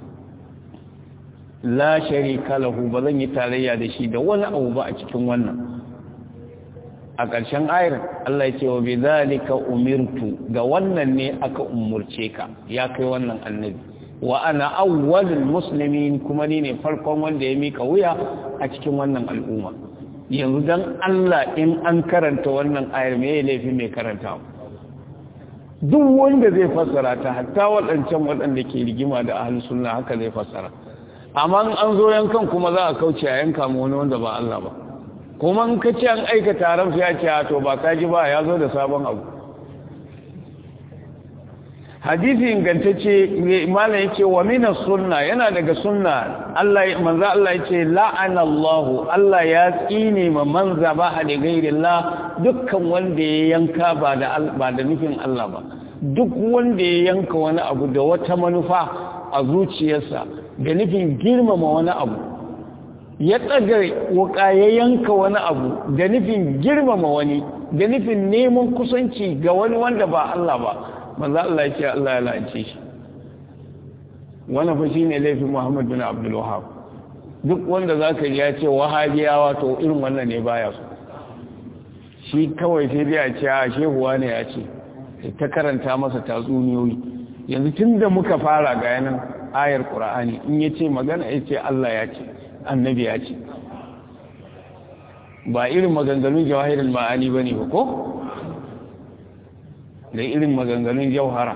la sharika lahu ba zan yi tarayya da shi da wani abu ba a cikin wannan a ƙarshen ayar Allah ya ce wa bi zalika umirtu ga wannan ne aka umurce ka ya kai wannan annabi wa ana awwalul muslimin kuma ni ne farkon wanda ya mika wuya a cikin wannan al'umma yanzu dan Allah in an karanta wannan ayar me ya laifi mai karanta duk wanda zai fassara ta hatta waɗancan waɗanda ke rigima da ahlus sunna haka zai fassara amma an zo yankan kuma za a kauce a yanka mu wani wanda ba Allah ba kuma in ka ce an aikata haram sai ya ce to ba ka ji ba ya zo da sabon abu hadisi ingantacce malam yake wa mina sunna yana daga sunna Allah manzo Allah yace la'ana Allah Allah ya tsine ma man zabaha li ghairillah dukkan wanda ya yanka ba da ba da nufin Allah ba duk wanda ya yanka wani abu da wata manufa a zuciyarsa da nufin girmama wani abu ya tsaga wuka ya yanka wani abu da nufin girmama wani da nufin neman kusanci ga wani wanda ba Allah ba manzo Allah ya ce Allah ya la'ance shi wannan fa shine laifin Muhammad bin Abdul Wahhab duk wanda zaka ji ya ce wahabiyawa to irin wannan ne baya so shi kawai sai dai a ce a shehuwa ne ya ce ta karanta masa tatsuniyoyi yanzu tunda muka fara ga yanan ayar Qur'ani in yace magana yace Allah ya ce annabi ya ce ba irin maganganun jawahirul ma'ani bane ba ko da irin maganganun jauhara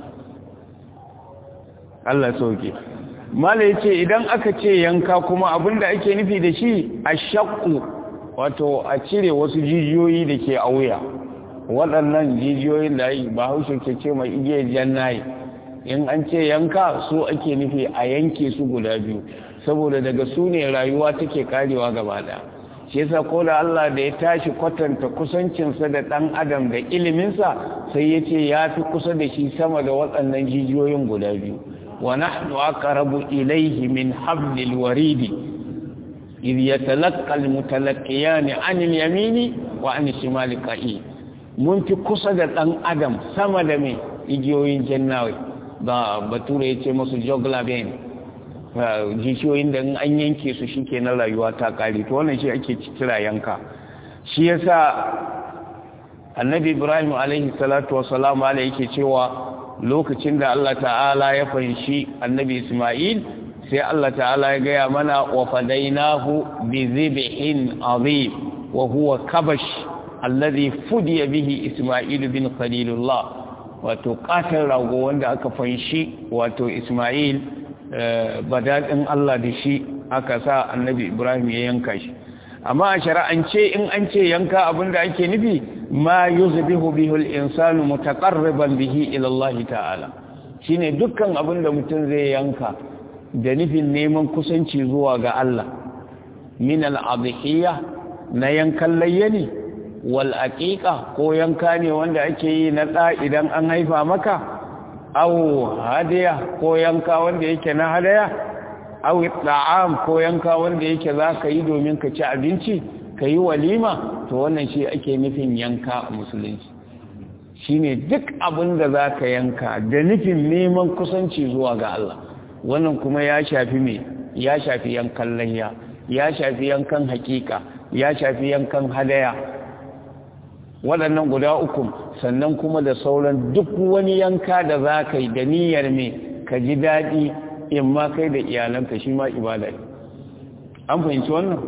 Allah sauke mala yace idan aka ce yanka kuma abinda ake nufi da shi ashaqqu wato a cire wasu jijiyoyi da ke a wuya waɗannan jijiyoyin da ba haushe ke ce mai igiyar jannayi in an ce yanka su ake nufi a yanke su guda biyu saboda daga su ne rayuwa take karewa gaba ɗaya shi yasa ko da Allah da ya tashi kwatanta kusancinsa da ɗan adam da iliminsa sai ya ce ya fi kusa da shi sama da waɗannan jijiyoyin guda biyu wa nahnu aqrabu ilayhi min hablil waridi idh yatalaqqa almutalaqqiyan 'an al-yamini wa 'an al-shimali qa'i mun fi kusa da ɗan adam sama da mai igiyoyin jannawi ba bature ya ce musu jugular vein jijiyoyin da an yanke su shi ke na rayuwa ta kare to wannan shi ake kira yanka shi yasa annabi ibrahim alaihi salatu wasalam ala yake cewa lokacin da Allah ta'ala ya fahimci annabi isma'il sai Allah ta'ala ya gaya mana wa fadainahu bi zibhin azim wa huwa kabash alladhi fudiya bihi isma'il bin khalilullah wato katar rago wanda aka fahimci wato isma'il badaɗin Allah da shi aka sa annabi Ibrahim ya yanka shi amma a shari'ance in an ce yanka abinda ake nufi ma yuzbihu bihi al-insanu mutaqarriban bihi ila Allah ta'ala shine dukkan abinda mutum zai yanka da nufin neman kusanci zuwa ga Allah min al-adhiyya na yankan layyani wal aqiqa ko yanka ne wanda ake yi na da idan an haifa maka aw hadiya ko yanka wanda yake na hadaya aw it'am ko yanka wanda yake zaka yi domin ka ci abinci ka yi walima to wannan shi ake nufin yanka a musulunci shine duk abin da zaka yanka da nufin neman kusanci zuwa ga Allah wannan kuma ya shafi me ya shafi yankan layya ya shafi yankan hakika ya shafi yankan hadaya waɗannan guda uku sannan kuma da sauran duk wani yanka da za ka yi da niyyar me ka ji daɗi in ma kai da iyalanka shi ma ibada ne an fahimci wannan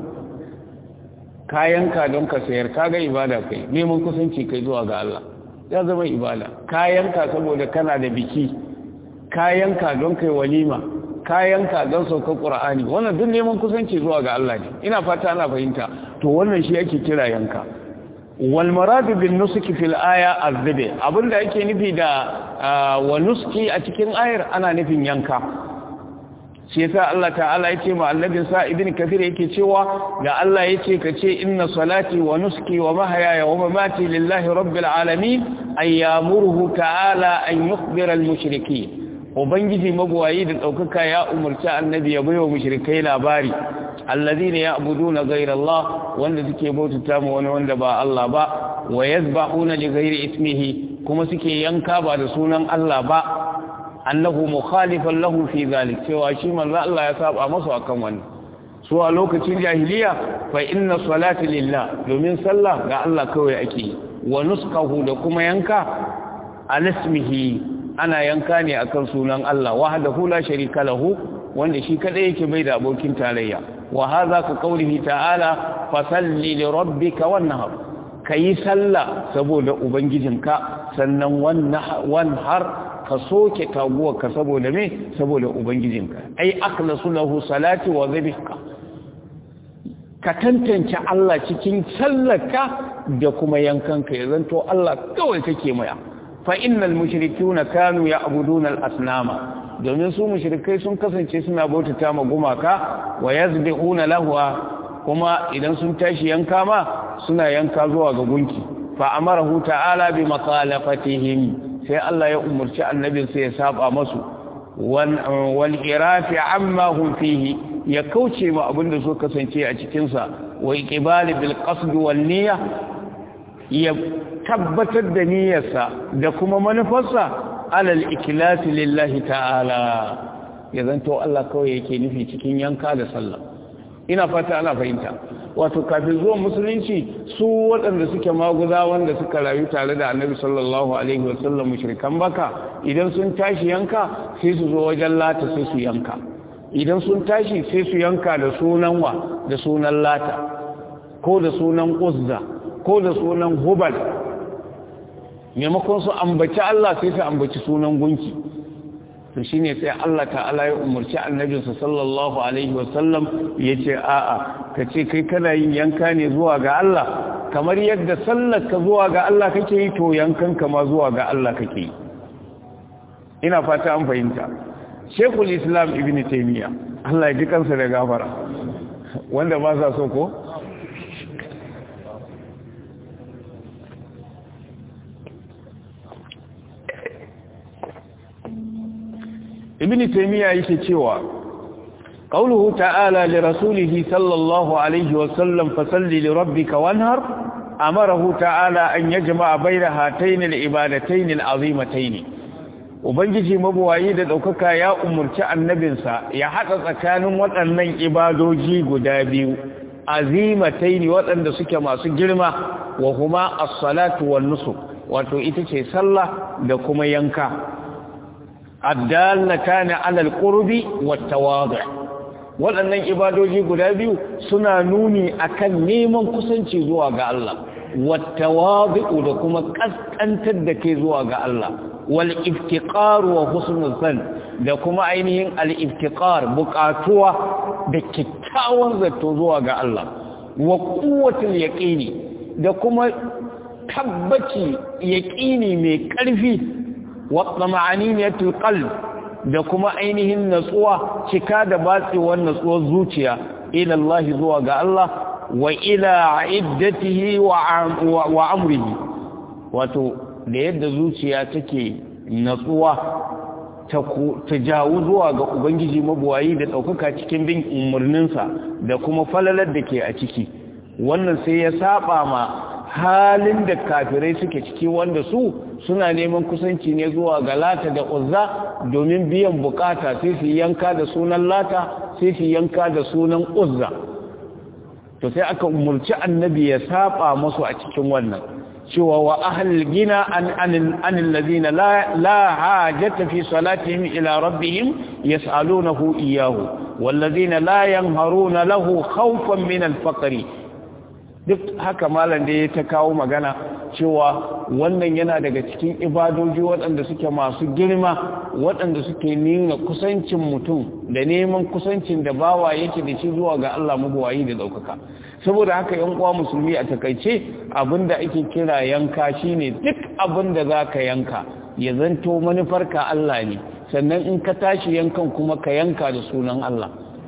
kayanka don ka sayar kaga ibada kai neman kusanci kai zuwa ga Allah ya zama ibada kayanka saboda kana da biki kayanka don kai walima kayanka don saukar ƙura'ani wannan duk neman kusanci zuwa ga Allah ne ina fata ana fahimta to wannan shi ake kira yanka wal maradu bin nusuki fil aya azzabe abinda ake nufi da wa nuski a cikin ayar ana nufin yanka shi yasa Allah ta'ala yace ma annabin sa ibn kathir yake cewa da Allah yace kace inna salati wa nuski wa mahayaya wa mamati lillahi rabbil alamin ayyamuruhu ta'ala an yukhbira al mushrikeen ubangiji magwayi da ɗaukaka ya umarci annabi ya baiwa mushrikai labari allazina ya'buduna ghayra Allah wanda suke bautata ma wani wanda ba Allah ba wa yazbahuna li ghayri ismihi kuma suke yanka ba da sunan Allah ba annahu mukhalifan lahu fi zalik cewa shi manzo Allah ya saba masa akan wannan su a lokacin jahiliya fa inna salati lillah domin sallah ga Allah kawai ake wa nuskahu da kuma yanka alasmihi ana yanka ne akan sunan Allah wahdahu la sharika lahu wanda shi kadai yake bai da abokin tarayya wa hadha ka qawlihi ta'ala fasalli li rabbika wanhar kayi sallah saboda ubangijinka sannan wanhar ka soke taguwar ka saboda me saboda ubangijinka ai akhlasu lahu salati wa dhabihka ka tantance Allah cikin sallarka da kuma yankanka ya zanto Allah kawai kake maya fa innal mushrikuna kanu ya'buduna al-asnama domin su mushrikai sun kasance suna bautata ma gumaka wa yazbihuna lahwa kuma idan sun tashi yanka ma suna yanka zuwa ga gunki fa amarahu ta'ala bi makhalafatihim sai Allah ya umurci annabin sai ya saba masu wal irafi amma hum fihi ya kauce ma abinda so kasance a cikin sa wa iqbali bil qasd wal niyya ya tabbatar da niyyarsa da kuma manufarsa alal ikilasi lillahi ta'ala ya zanto Allah kawai yake nufi cikin yanka da sallah ina fata ana fahimta wato kafin zuwan musulunci su waɗanda suke maguza wanda suka rayu tare da annabi sallallahu alaihi wasallam mushrikan baka idan sun tashi yanka sai su zo wajen lata sai su yanka idan sun tashi sai su yanka da sunan wa da sunan lata ko da sunan uzza ko da sunan hubal maimakon su ambaci Allah sai su ambaci sunan gunki to shine sai Allah ta'ala ya umarci annabinsa sallallahu alaihi wasallam yace a'a kace kai kana yin yanka ne zuwa ga Allah kamar yadda sallar ka zuwa ga Allah kake yi to yankan ka ma zuwa ga Allah kake yi ina fata an fahimta Sheikhul Islam Ibn Taymiyyah Allah ya ji kansa da gafara wanda ba sa so ko ibn taymiya yake cewa qawluhu ta'ala li rasulihi sallallahu alaihi wa sallam fasalli li rabbika wanhar amarahu ta'ala an yajma'a bayna hatayn al-ibadatayn al-azimatayn ubangiji mabuwayi da daukaka ya umurci annabinsa ya hada tsakanin waɗannan ibadoji guda biyu azimatayn waɗanda suke masu girma wa huma as-salatu wan-nusuk wato ita ce sallah da kuma yanka addalata ala alqurbi wattawadu' waɗannan ibadoji guda biyu suna nuni akan neman kusanci zuwa ga Allah wattawadu' da kuma kaskantar da ke zuwa ga Allah wal iftiqar wa husnul san da kuma ainihin al iftiqar buƙatuwa da kikkiawan zato zuwa ga Allah wa quwwatul yaqini da kuma tabbaci yaqini mai ƙarfi watsama'aniniyatul qalb da kuma ainihin natsuwa cika da batsewar natsuwar zuciya ila Allah zuwa ga Allah wa ila iddatihi wa amrihi wato da yadda zuciya take natsuwa ta jawo zuwa ga ubangiji mabuwayi da ɗaukaka cikin bin umarninsa da kuma falalar da ke a ciki wannan sai ya saba ma halin da kafirai suke ciki wanda su suna neman kusanci ne zuwa ga lata da uzza domin biyan bukata sai su yanka da sunan lata sai su yanka da sunan uzza to sai aka umurci annabi ya saba musu a cikin wannan cewa wa ahlul gina an anil ladina la la hajata fi salatihim ila rabbihim yas'alunahu iyyahu wal ladina la yanharuna lahu khawfan min al faqri duk haka malam da ya ta kawo magana cewa wannan yana daga cikin ibadoji waɗanda suke masu girma waɗanda suke nuna kusancin mutum da neman kusancin da bawa yake da shi zuwa ga Allah mabuwayi da ɗaukaka saboda haka yan uwa musulmi a takaice abinda ake kira yanka shine duk abinda zaka yanka ya zanto manufarka Allah ne sannan in ka tashi yankan kuma ka yanka da sunan Allah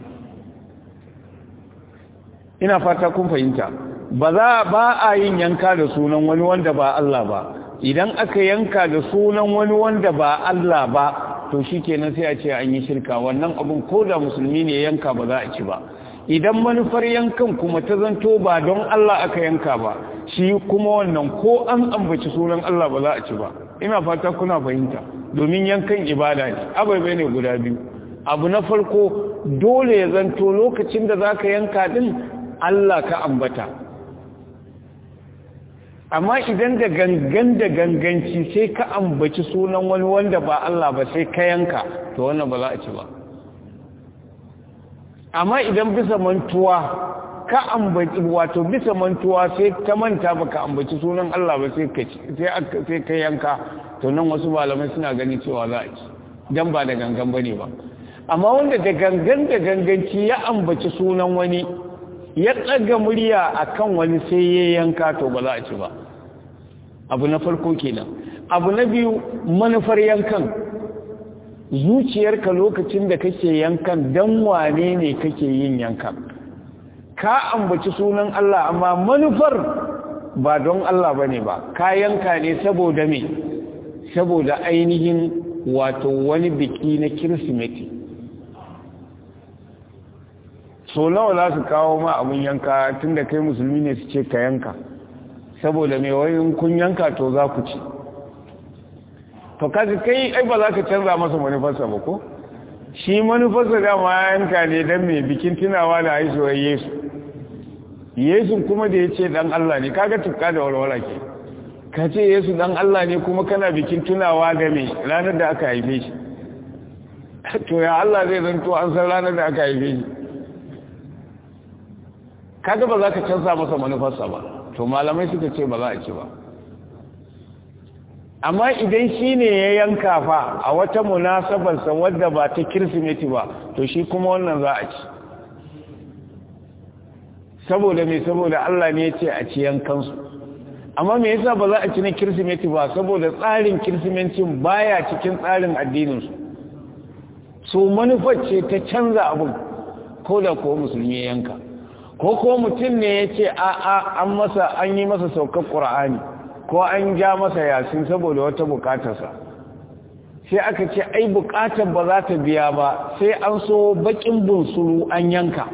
ina fata kun fahimta ba za ba a yin yanka da sunan wani wanda ba Allah ba idan aka yanka da sunan wani wanda ba Allah ba to shikenan sai a ce an yi shirka wannan abun ko da musulmi ne yanka ba za a ci ba idan manufar yankan kuma ta zanto ba don Allah aka yanka ba shi kuma wannan ko an ambaci sunan Allah ba za a ci ba ina fata kuna fahimta domin yankan ibada ne abai ne guda biyu abu na farko dole ya zanto lokacin da zaka yanka din Allah ka ambata amma idan da gangan da ganganci sai ka ambaci sunan wani wanda ba Allah ba sai ka yanka to wannan ba za a ci ba amma idan bisa mantuwa ka ambaci wato bisa mantuwa sai ta manta baka ambaci sunan Allah ba sai ka sai sai ka yanka to nan wasu malamai suna gani cewa za a ci dan ba da gangan bane ba amma wanda da gangan da ganganci ya ambaci sunan wani ya tsaga murya akan wani sai ya yanka to ba za a ci ba abu na farko kenan abu na biyu manufar yankan zuciyarka lokacin da kake yankan dan wane ne kake yin yankan ka ambaci sunan Allah amma manufar ba don Allah bane ba ka yanka ne saboda me saboda ainihin wato wani biki na kirsimeti so nawa za su kawo ma abun yanka tunda kai musulmi ne su ce ka yanka saboda mai wayin kun yanka to za ku ci to kaji kai ai ba za ka canza masa manufarsa ba ko shi manufarsa dama yanka ne don mai bikin tunawa da haihuwar yesu yesu kuma da ya ce dan Allah ne kaga tukka da walwala ke ka ce yesu dan Allah ne kuma kana bikin tunawa da mai ranar da aka haife shi to ya Allah zai zanto an san ranar da aka haife shi kaga ba za ka canza masa manufarsa ba to malamai suka ce ba za a ci ba amma idan shi ne ya yanka fa a wata munasabarsa wadda ba ta kirsimeti ba to shi kuma wannan za a ci saboda mai saboda Allah ne ya ce a ci yankansu amma me yasa ba za a ci na kirsimeti ba saboda tsarin kirsimencin baya cikin tsarin addininsu so manufar ce ta canza abin ko da ko musulmi ya yanka ko ko mutum ne ya ce a an masa an yi masa saukar ƙura'ani ko an ja masa yasin saboda wata bukatarsa sai aka ce ai bukatar ba za ta biya ba sai an so bakin bunsuru an yanka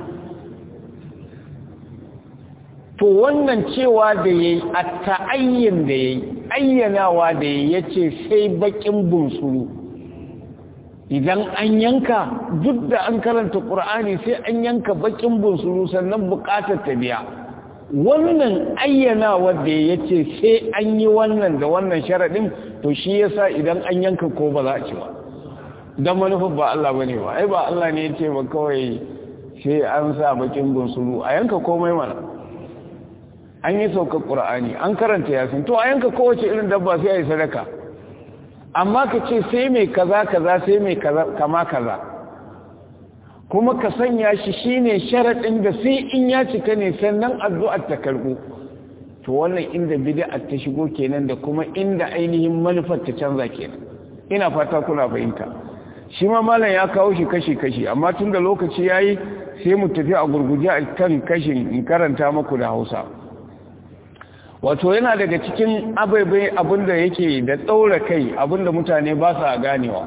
to wannan cewa da ya yi a ta'ayyin da ya yi ayyanawa da ya ce sai bakin bunsuru idan an yanka duk da an karanta ƙur'ani sai an yanka bakin bunsuru sannan buƙatar ta biya wannan ayyana wadda ya ce sai an yi wannan da wannan sharaɗin to shi yasa idan an yanka ko ba za a ci ba don manufar ba Allah ba ne ba ai ba Allah ne ya ce ba kawai sai an sa bakin bunsuru a yanka komai mana an yi saukar ƙur'ani an karanta yasin to a yanka kowace irin dabba sai a yi sadaka amma ka ce sai mai kaza kaza sai mai kama kaza kuma ka sanya shi shine sharaɗin da sai in ya cika ne sannan addu'ar ta karɓo to wannan inda bid'ar ta shigo kenan da kuma inda ainihin manufar ta canza kenan ina fata kuna fahimta shi ma malam ya kawo shi kashi kashi amma tun da lokaci yayi sai mu tafi a gurguje a kan kashin in karanta muku da Hausa wato yana daga cikin abaibai abinda yake da tsaura kai abinda mutane ba sa ganewa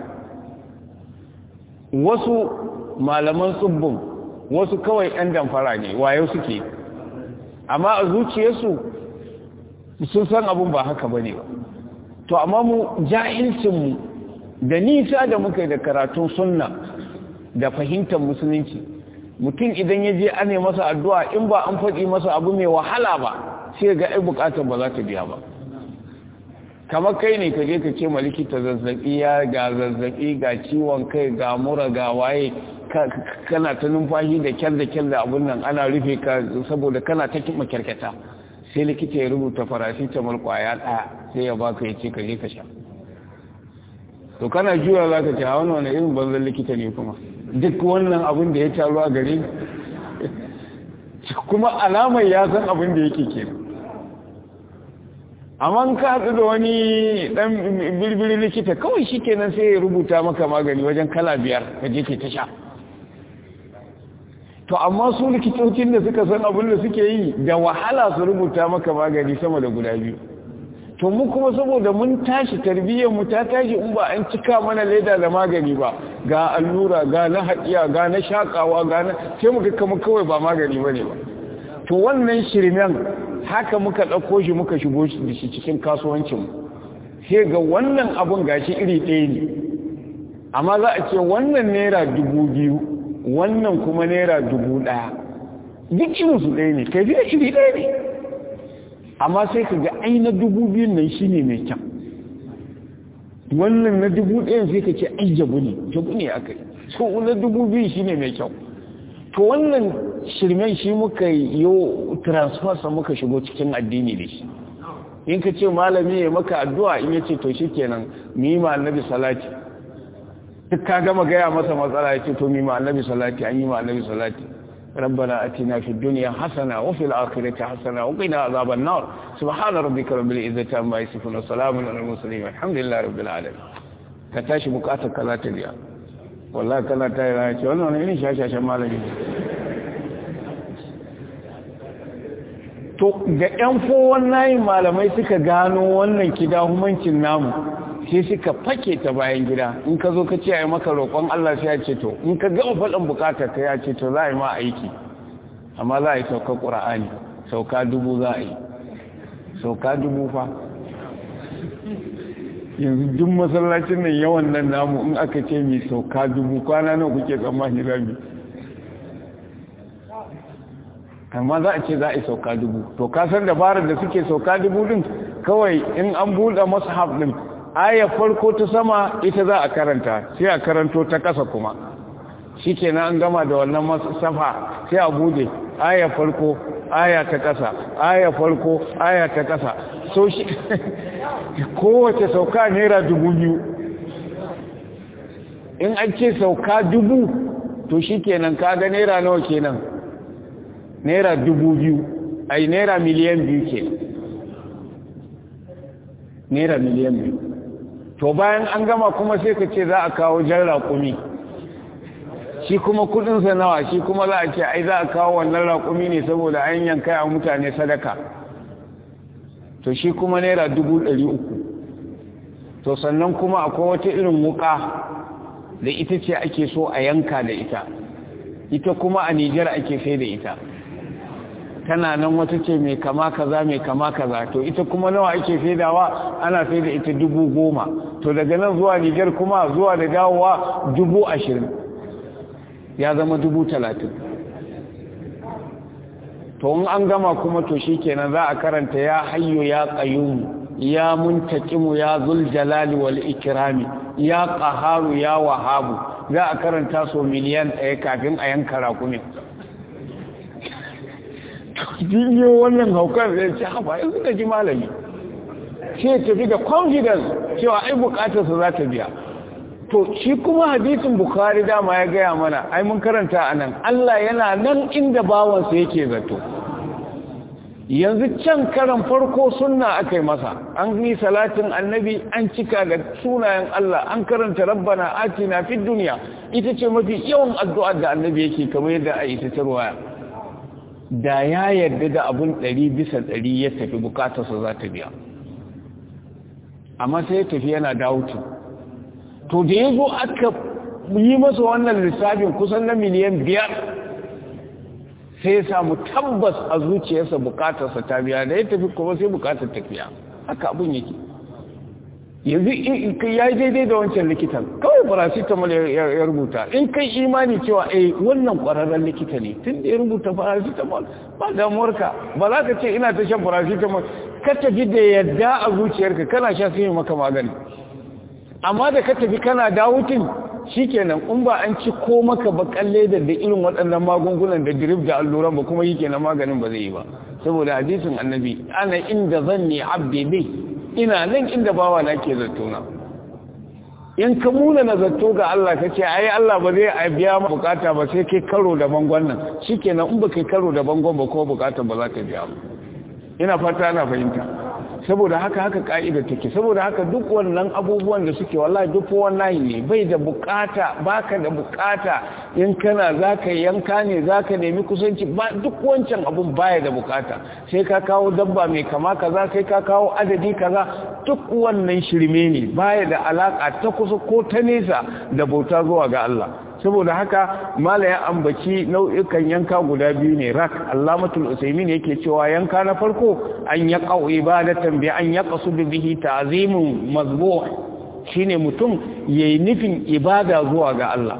wasu malaman tsubbin wasu kawai 'yan damfara ne wayo suke amma a zuciyarsu sun san abin ba haka ba ne ba to amma mu jahilcinmu da nisa da muka yi da karatun sunna da fahimtar musulunci mutum idan ya je ane masa addu'a in ba an faɗi masa abu mai wahala ba sai ga ai bukatar ba za ta biya ba kamar kai ne ka je ka ce ma likita zazzabi ya ga zazzabi ga ciwon kai ga mura ga waye kana ta numfashi da kyar da kyar da abun nan ana rufe ka saboda kana ta kima kyarkata sai likita ya rubuta paracetamol kwaya ɗaya sai ya baka ya ce ka je ka sha to kana juya za ka ce a wani wani irin banzan likita ne kuma duk wannan abin da ya taru a gare kuma alamar ya san abin da yake kenan amma ka haɗu da wani ɗan birbiri likita kawai shi kenan sai ya rubuta maka magani wajen kala biyar ka je ke ta sha to amma su likitocin da suka san abin da suke yi da wahala su rubuta maka magani sama da guda biyu to mu kuma saboda mun tashi tarbiyyar mu ta tashi in ba an cika mana leda da magani ba ga allura ga na haɗiya ga na shakawa ga na sai muka kama kawai ba magani ba ne ba to wannan shirmen haka muka ɗauko shi muka shigo da shi cikin kasuwancinmu sai ga wannan abun gashi iri ɗaya ne amma za a ce wannan naira dubu biyu wannan kuma naira dubu ɗaya duk su ɗaya ne kai biya iri ɗaya ne amma sai ka ga ai na dubu biyun nan shi ne mai kyan wannan na dubu ɗayan sai ka ce ai jabu ne jabu ne aka yi so na dubu biyun shi ne mai kyau to wannan shirmen shi muka yi transfer sa muka shigo cikin addini da shi in ka ce malami ya maka addu'a in ya ce to shi kenan mu yi ma annabi salati duk ka gama gaya masa matsala ya ce to mu yi ma annabi salati an yi ma annabi salati ربنا أتنا في الدنيا حسنة وفي الآخرة حسنة وقنا عذاب النار سبحان ربك رب العزة عما يصفون وسلام على المرسلين الحمد لله رب العالمين كتاشي بكاتك لا تبيع والله كلا تايرا يا wannan wani irin shashashen malami to ga ƴan fowon nayin malamai suka gano wannan kidahumancin namu sai suka fake ta bayan gida in ka zo ka ce ai maka roƙon Allah sai ya ce to in ka gama faɗin bukatar ka ya ce to za a yi ma aiki amma za a yi sauka ƙura'ani sauka dubu za a yi sauka dubu fa yanzu duk masallacin nan yawan nan namu in aka ce mai sauka dubu kwana nawa kuke tsammani rami amma za a ce za a yi sauka dubu to kasan dabarar da suke sauka dubu din kawai in an buɗe mashaf din aya farko ta sama ita za a karanta sai a karanto ta ƙasa kuma shi kenan an gama da wannan masafa sai a bude aya farko aya ta ƙasa aya farko aya ta ƙasa so shi kowace sauka naira dubu biyu in an ce sauka dubu to shi kenan kaga naira nawa kenan naira dubu biyu ai naira miliyan biyu ke naira miliyan biyu to bayan an gama kuma sai ka ce za a kawo jan raƙumi shi kuma kudinsa nawa shi kuma za a ce ai za a kawo wannan raƙumi ne saboda an yanka a mutane sadaka to shi kuma naira dubu ɗari uku to sannan kuma akwai wata irin wuka da ita ce ake so a yanka da ita ita kuma a nijar ake sai da ita tana nan wata ce mai kama kaza mai kama kaza to ita kuma nawa ake saidawa ana sai da ita dubu goma to daga nan zuwa nijar kuma zuwa da dawowa dubu ashirin ya zama dubu talatin to in an gama kuma to shi kenan za a karanta ya hayyo ya qayyum ya muntaqimu ya zul jalali wal ikrami ya qaharu ya wahabu za a karanta so miliyan ɗaya kafin a yanka rakumin bidiyo wannan haukar zai ce haɓa yanzu da ji malami sai tafi da confidence cewa ai bukatarsa za ta biya to shi kuma hadisin bukari dama ya gaya mana ai mun karanta a nan Allah yana nan inda bawansa yake zato yanzu can karan farko sunna aka yi masa an yi salatin annabi an cika da sunayen Allah an karanta rabbana atina fid duniya ita ce mafi yawan addu'ar da annabi yake kamar yadda a ita tarwaya da ya yarda da abun ɗari bisa ɗari ya tafi bukatarsa za ta biya amma sai ya tafi yana dawutu to da ya zo aka yi masa wannan lissafin kusan na miliyan biyar sai ya samu tabbas a zuciyarsa bukatarsa ta biya da ya tafi kuma sai bukatar tafiya haka abin yake yanzu ya yi daidai da wancan likitan kawai paracetamol ya rubuta in kai imani cewa eh wannan kwararren likita ne tun da ya rubuta paracetamol ba damuwarka ba za ka ce ina ta shan paracetamol ka tafi da yadda a zuciyarka kana sha sai maka magani amma da ka tafi kana dawutin shikenan in ba an ci ko maka ba kalle da da irin waɗannan magungunan da drip da alluran ba kuma yake na maganin ba zai yi ba saboda hadisin annabi ana inda zanni abdi bi ina nan inda bawa na ke zato na in ka muna na zato ga Allah ka ce ai Allah ba zai biya ma bukata ba sai kai karo da bangon nan shikenan in ba kai karo da bangon ba ko bukata ba za ta biya ba ina fata ana fahimta saboda haka haka ka'ida take saboda haka duk wannan abubuwan da suke wallahi duk wannan ne bai da bukata baka da bukata in kana zaka yanka ne zaka nemi kusanci ba duk wancan abun baya da bukata sai ka kawo dabba mai kama kaza sai ka kawo adadi kaza duk wannan shirme ne baya da alaka ta kusa ko ta nesa da bauta zuwa ga Allah saboda haka mala ya ambaci nau'ikan yanka guda biyu ne rak allamatul usaimin yake cewa yanka na farko an ya qau ibadatan bi an yaqsu bihi ta'zimun mazbuh shine mutum yayi nufin ibada zuwa ga Allah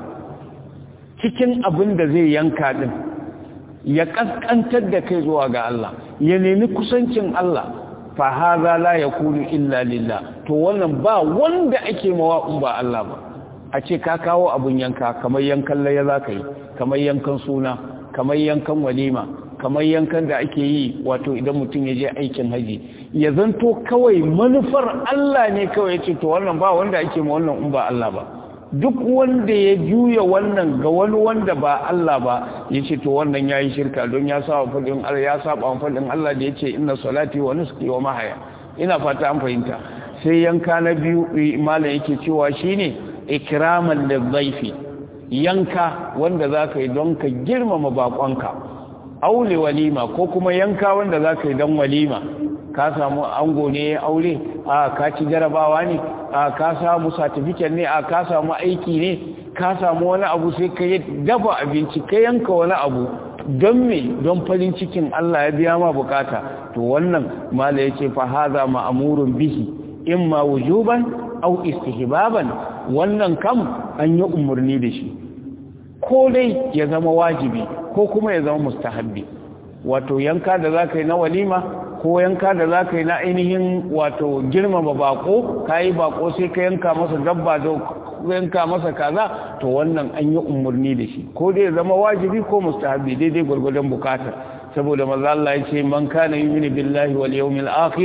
cikin abin da zai yanka din ya kaskantar da kai zuwa ga Allah ya nemi kusancin Allah fa hadha la yakunu illa lillah to wannan ba wanda ake mawa in ba Allah ba a ce ka kawo abun yanka kamar yankan laya za ka yi kamar yankan suna kamar yankan walima kamar yankan da ake yi wato idan mutum ya je aikin haji ya zanto kawai manufar Allah ne kawai ya ce to wannan ba wanda ake ma wannan in ba Allah ba duk wanda ya juya wannan ga wani wanda ba Allah ba ya ce to wannan ya yi shirka don ya saba faɗin Allah ya saba faɗin Allah da ya ce inna salati wa nuski wa mahaya ina fata an fahimta sai yanka na biyu malam yake cewa shine ikraman lizzaifi yanka wanda za ka yi don ka girmama bakonka aule walima ko kuma yanka wanda za ka yi don walima ka samu ango ne ya aure a ka ci jarabawa ne a ka samu satifiket ne a ka samu aiki ne ka samu wani abu sai ka yi dafa abinci ka yanka wani abu don me don farin cikin Allah ya biya ma bukata to wannan mala yace fa haza ma'murun bihi imma wujuban aw istihbaban wannan kam an yi umarni da shi ko dai ya zama wajibi ko kuma ya zama mustahabbi wato yanka da za ka yi na walima ko yanka da za ka yi na ainihin wato girmama bako ka yi bako sai ka yanka masa dabba da yanka masa kaza to wannan an yi umarni da shi ko dai ya zama wajibi ko mustahabbi daidai gwargwadon bukata saboda maza Allah ya ce man kana yu'minu billahi wal yawmil akhir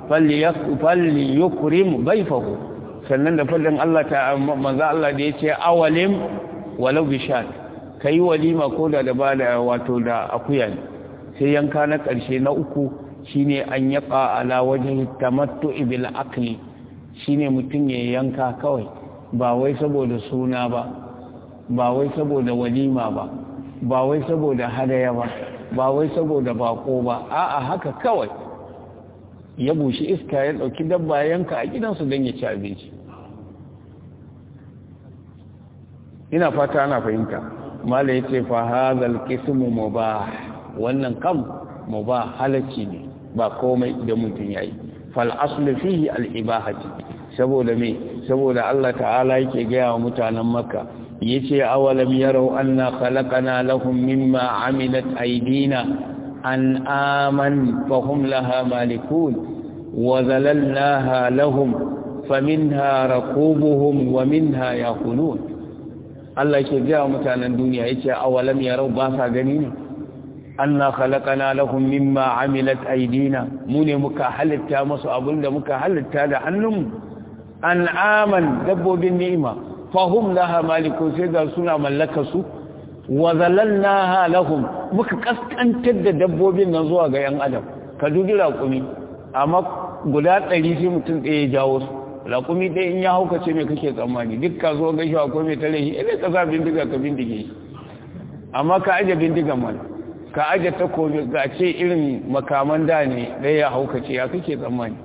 falyukrim bayfahu sannan da fadin Allah ta manzo Allah da yace awalim walau bishat kai walima ko da da bada wato da akuya sai yanka na karshe na uku shine an yaqa ala wajhi tamattu bil akli shine mutun ya yanka kawai ba wai saboda suna ba ba wai saboda walima ba ba wai saboda hadaya ba ba wai saboda bako ba a'a haka kawai ya bushi iska ya dauki dabba yanka a gidansu don ya ci abinci ina fata ana fahimta mala ya ce fa hazal qismu mubah wannan kam mubah halacci ne ba komai da mutum yayi fal aslu fihi al ibahati saboda me saboda Allah ta'ala yake gaya wa mutanen makka yace awalam yarau anna khalaqana lahum mimma amilat aydina أنعاما فهم لها مالكون وذللناها لهم فمنها ركوبهم ومنها يأكلون Allah ke gaya mutanen duniya yace awalam yarau ba sa gani ne anna khalaqana lahum mimma amilat aydina mu ne muka halitta musu abinda muka halitta da hannunmu an'aman dabbobin ni'ima fahum laha malikun sai ga suna mallaka su wa zalalnaha lahum muka kaskantar da dabbobin nan zuwa ga yan adam ka dubi raƙumi amma guda ɗari sai mutum ɗaya ya jawo su raƙumi ɗaya in ya hauka ce mai kake tsammani duk ka zo gaishe akwai mai tare shi ɗaya ka sa bindiga ka bindige shi amma ka aje bindigan mana ka aje takobi ga ce irin makaman da ne ɗaya ya hauka ce ya kake tsammani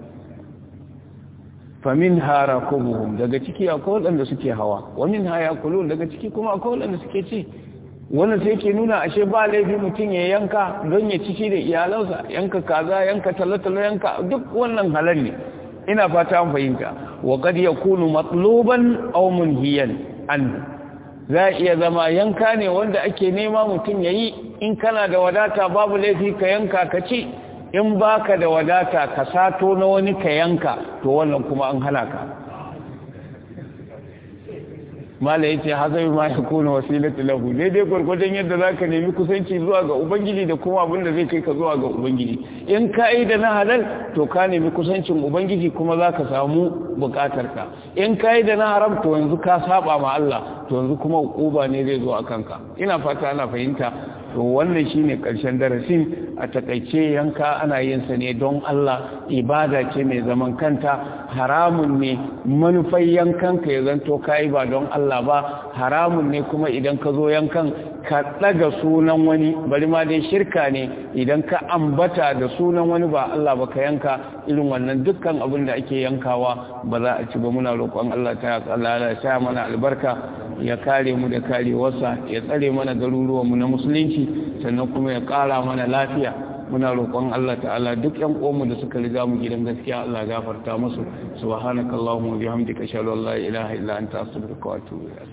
famin hara kubuhum daga ciki akwai waɗanda suke hawa wamin haya kulu daga ciki kuma akwai waɗanda suke ce wannan sai ke nuna ashe ba laifi mutum ya yanka don ya ciki da iyalansa yanka kaza yanka talatala yanka duk wannan halar ne ina fata an fahimta wa kad yakunu matluban aw munhiyan an za iya zama yanka ne wanda ake nema mutum yayi in kana da wadata babu laifi ka yanka ka ci in baka da wadata ka sato na wani ka yanka to wannan kuma an hana ka mala ya ce hazari ma ya kuna wasilatu lahu daidai gwargwadon yadda za ka nemi kusanci zuwa ga ubangiji da kuma abin da zai kai ka zuwa ga ubangiji in ka yi da na halal to ka nemi kusancin ubangiji kuma za ka samu bukatarka in ka yi da na haram to yanzu ka saba ma Allah to yanzu kuma hukuba ne zai zo a kanka ina fata ana fahimta to wannan shine karshen darasin a takaice yanka ana yin sa ne don Allah ibada ce mai zaman kanta haramun ne manufar yankan ka ya zanto kai ba don Allah ba haramun ne kuma idan ka zo yankan ka daga sunan wani bari ma dai shirka ne idan ka ambata da sunan wani ba Allah ba ka yanka irin wannan dukkan abin da ake yankawa ba za a ci ba muna roƙon Allah ta Allah ya mana albarka ya kare mu da karewarsa ya tsare mana garuruwanmu na musulunci sannan kuma ya ƙara mana lafiya muna roƙon Allah ta'ala duk ƴan ƙomu da suka riga mu gidan gaskiya Allah gafarta musu subhanakallahumma wa bihamdika ashhadu an la ilaha illa anta astaghfiruka wa atubu ilayk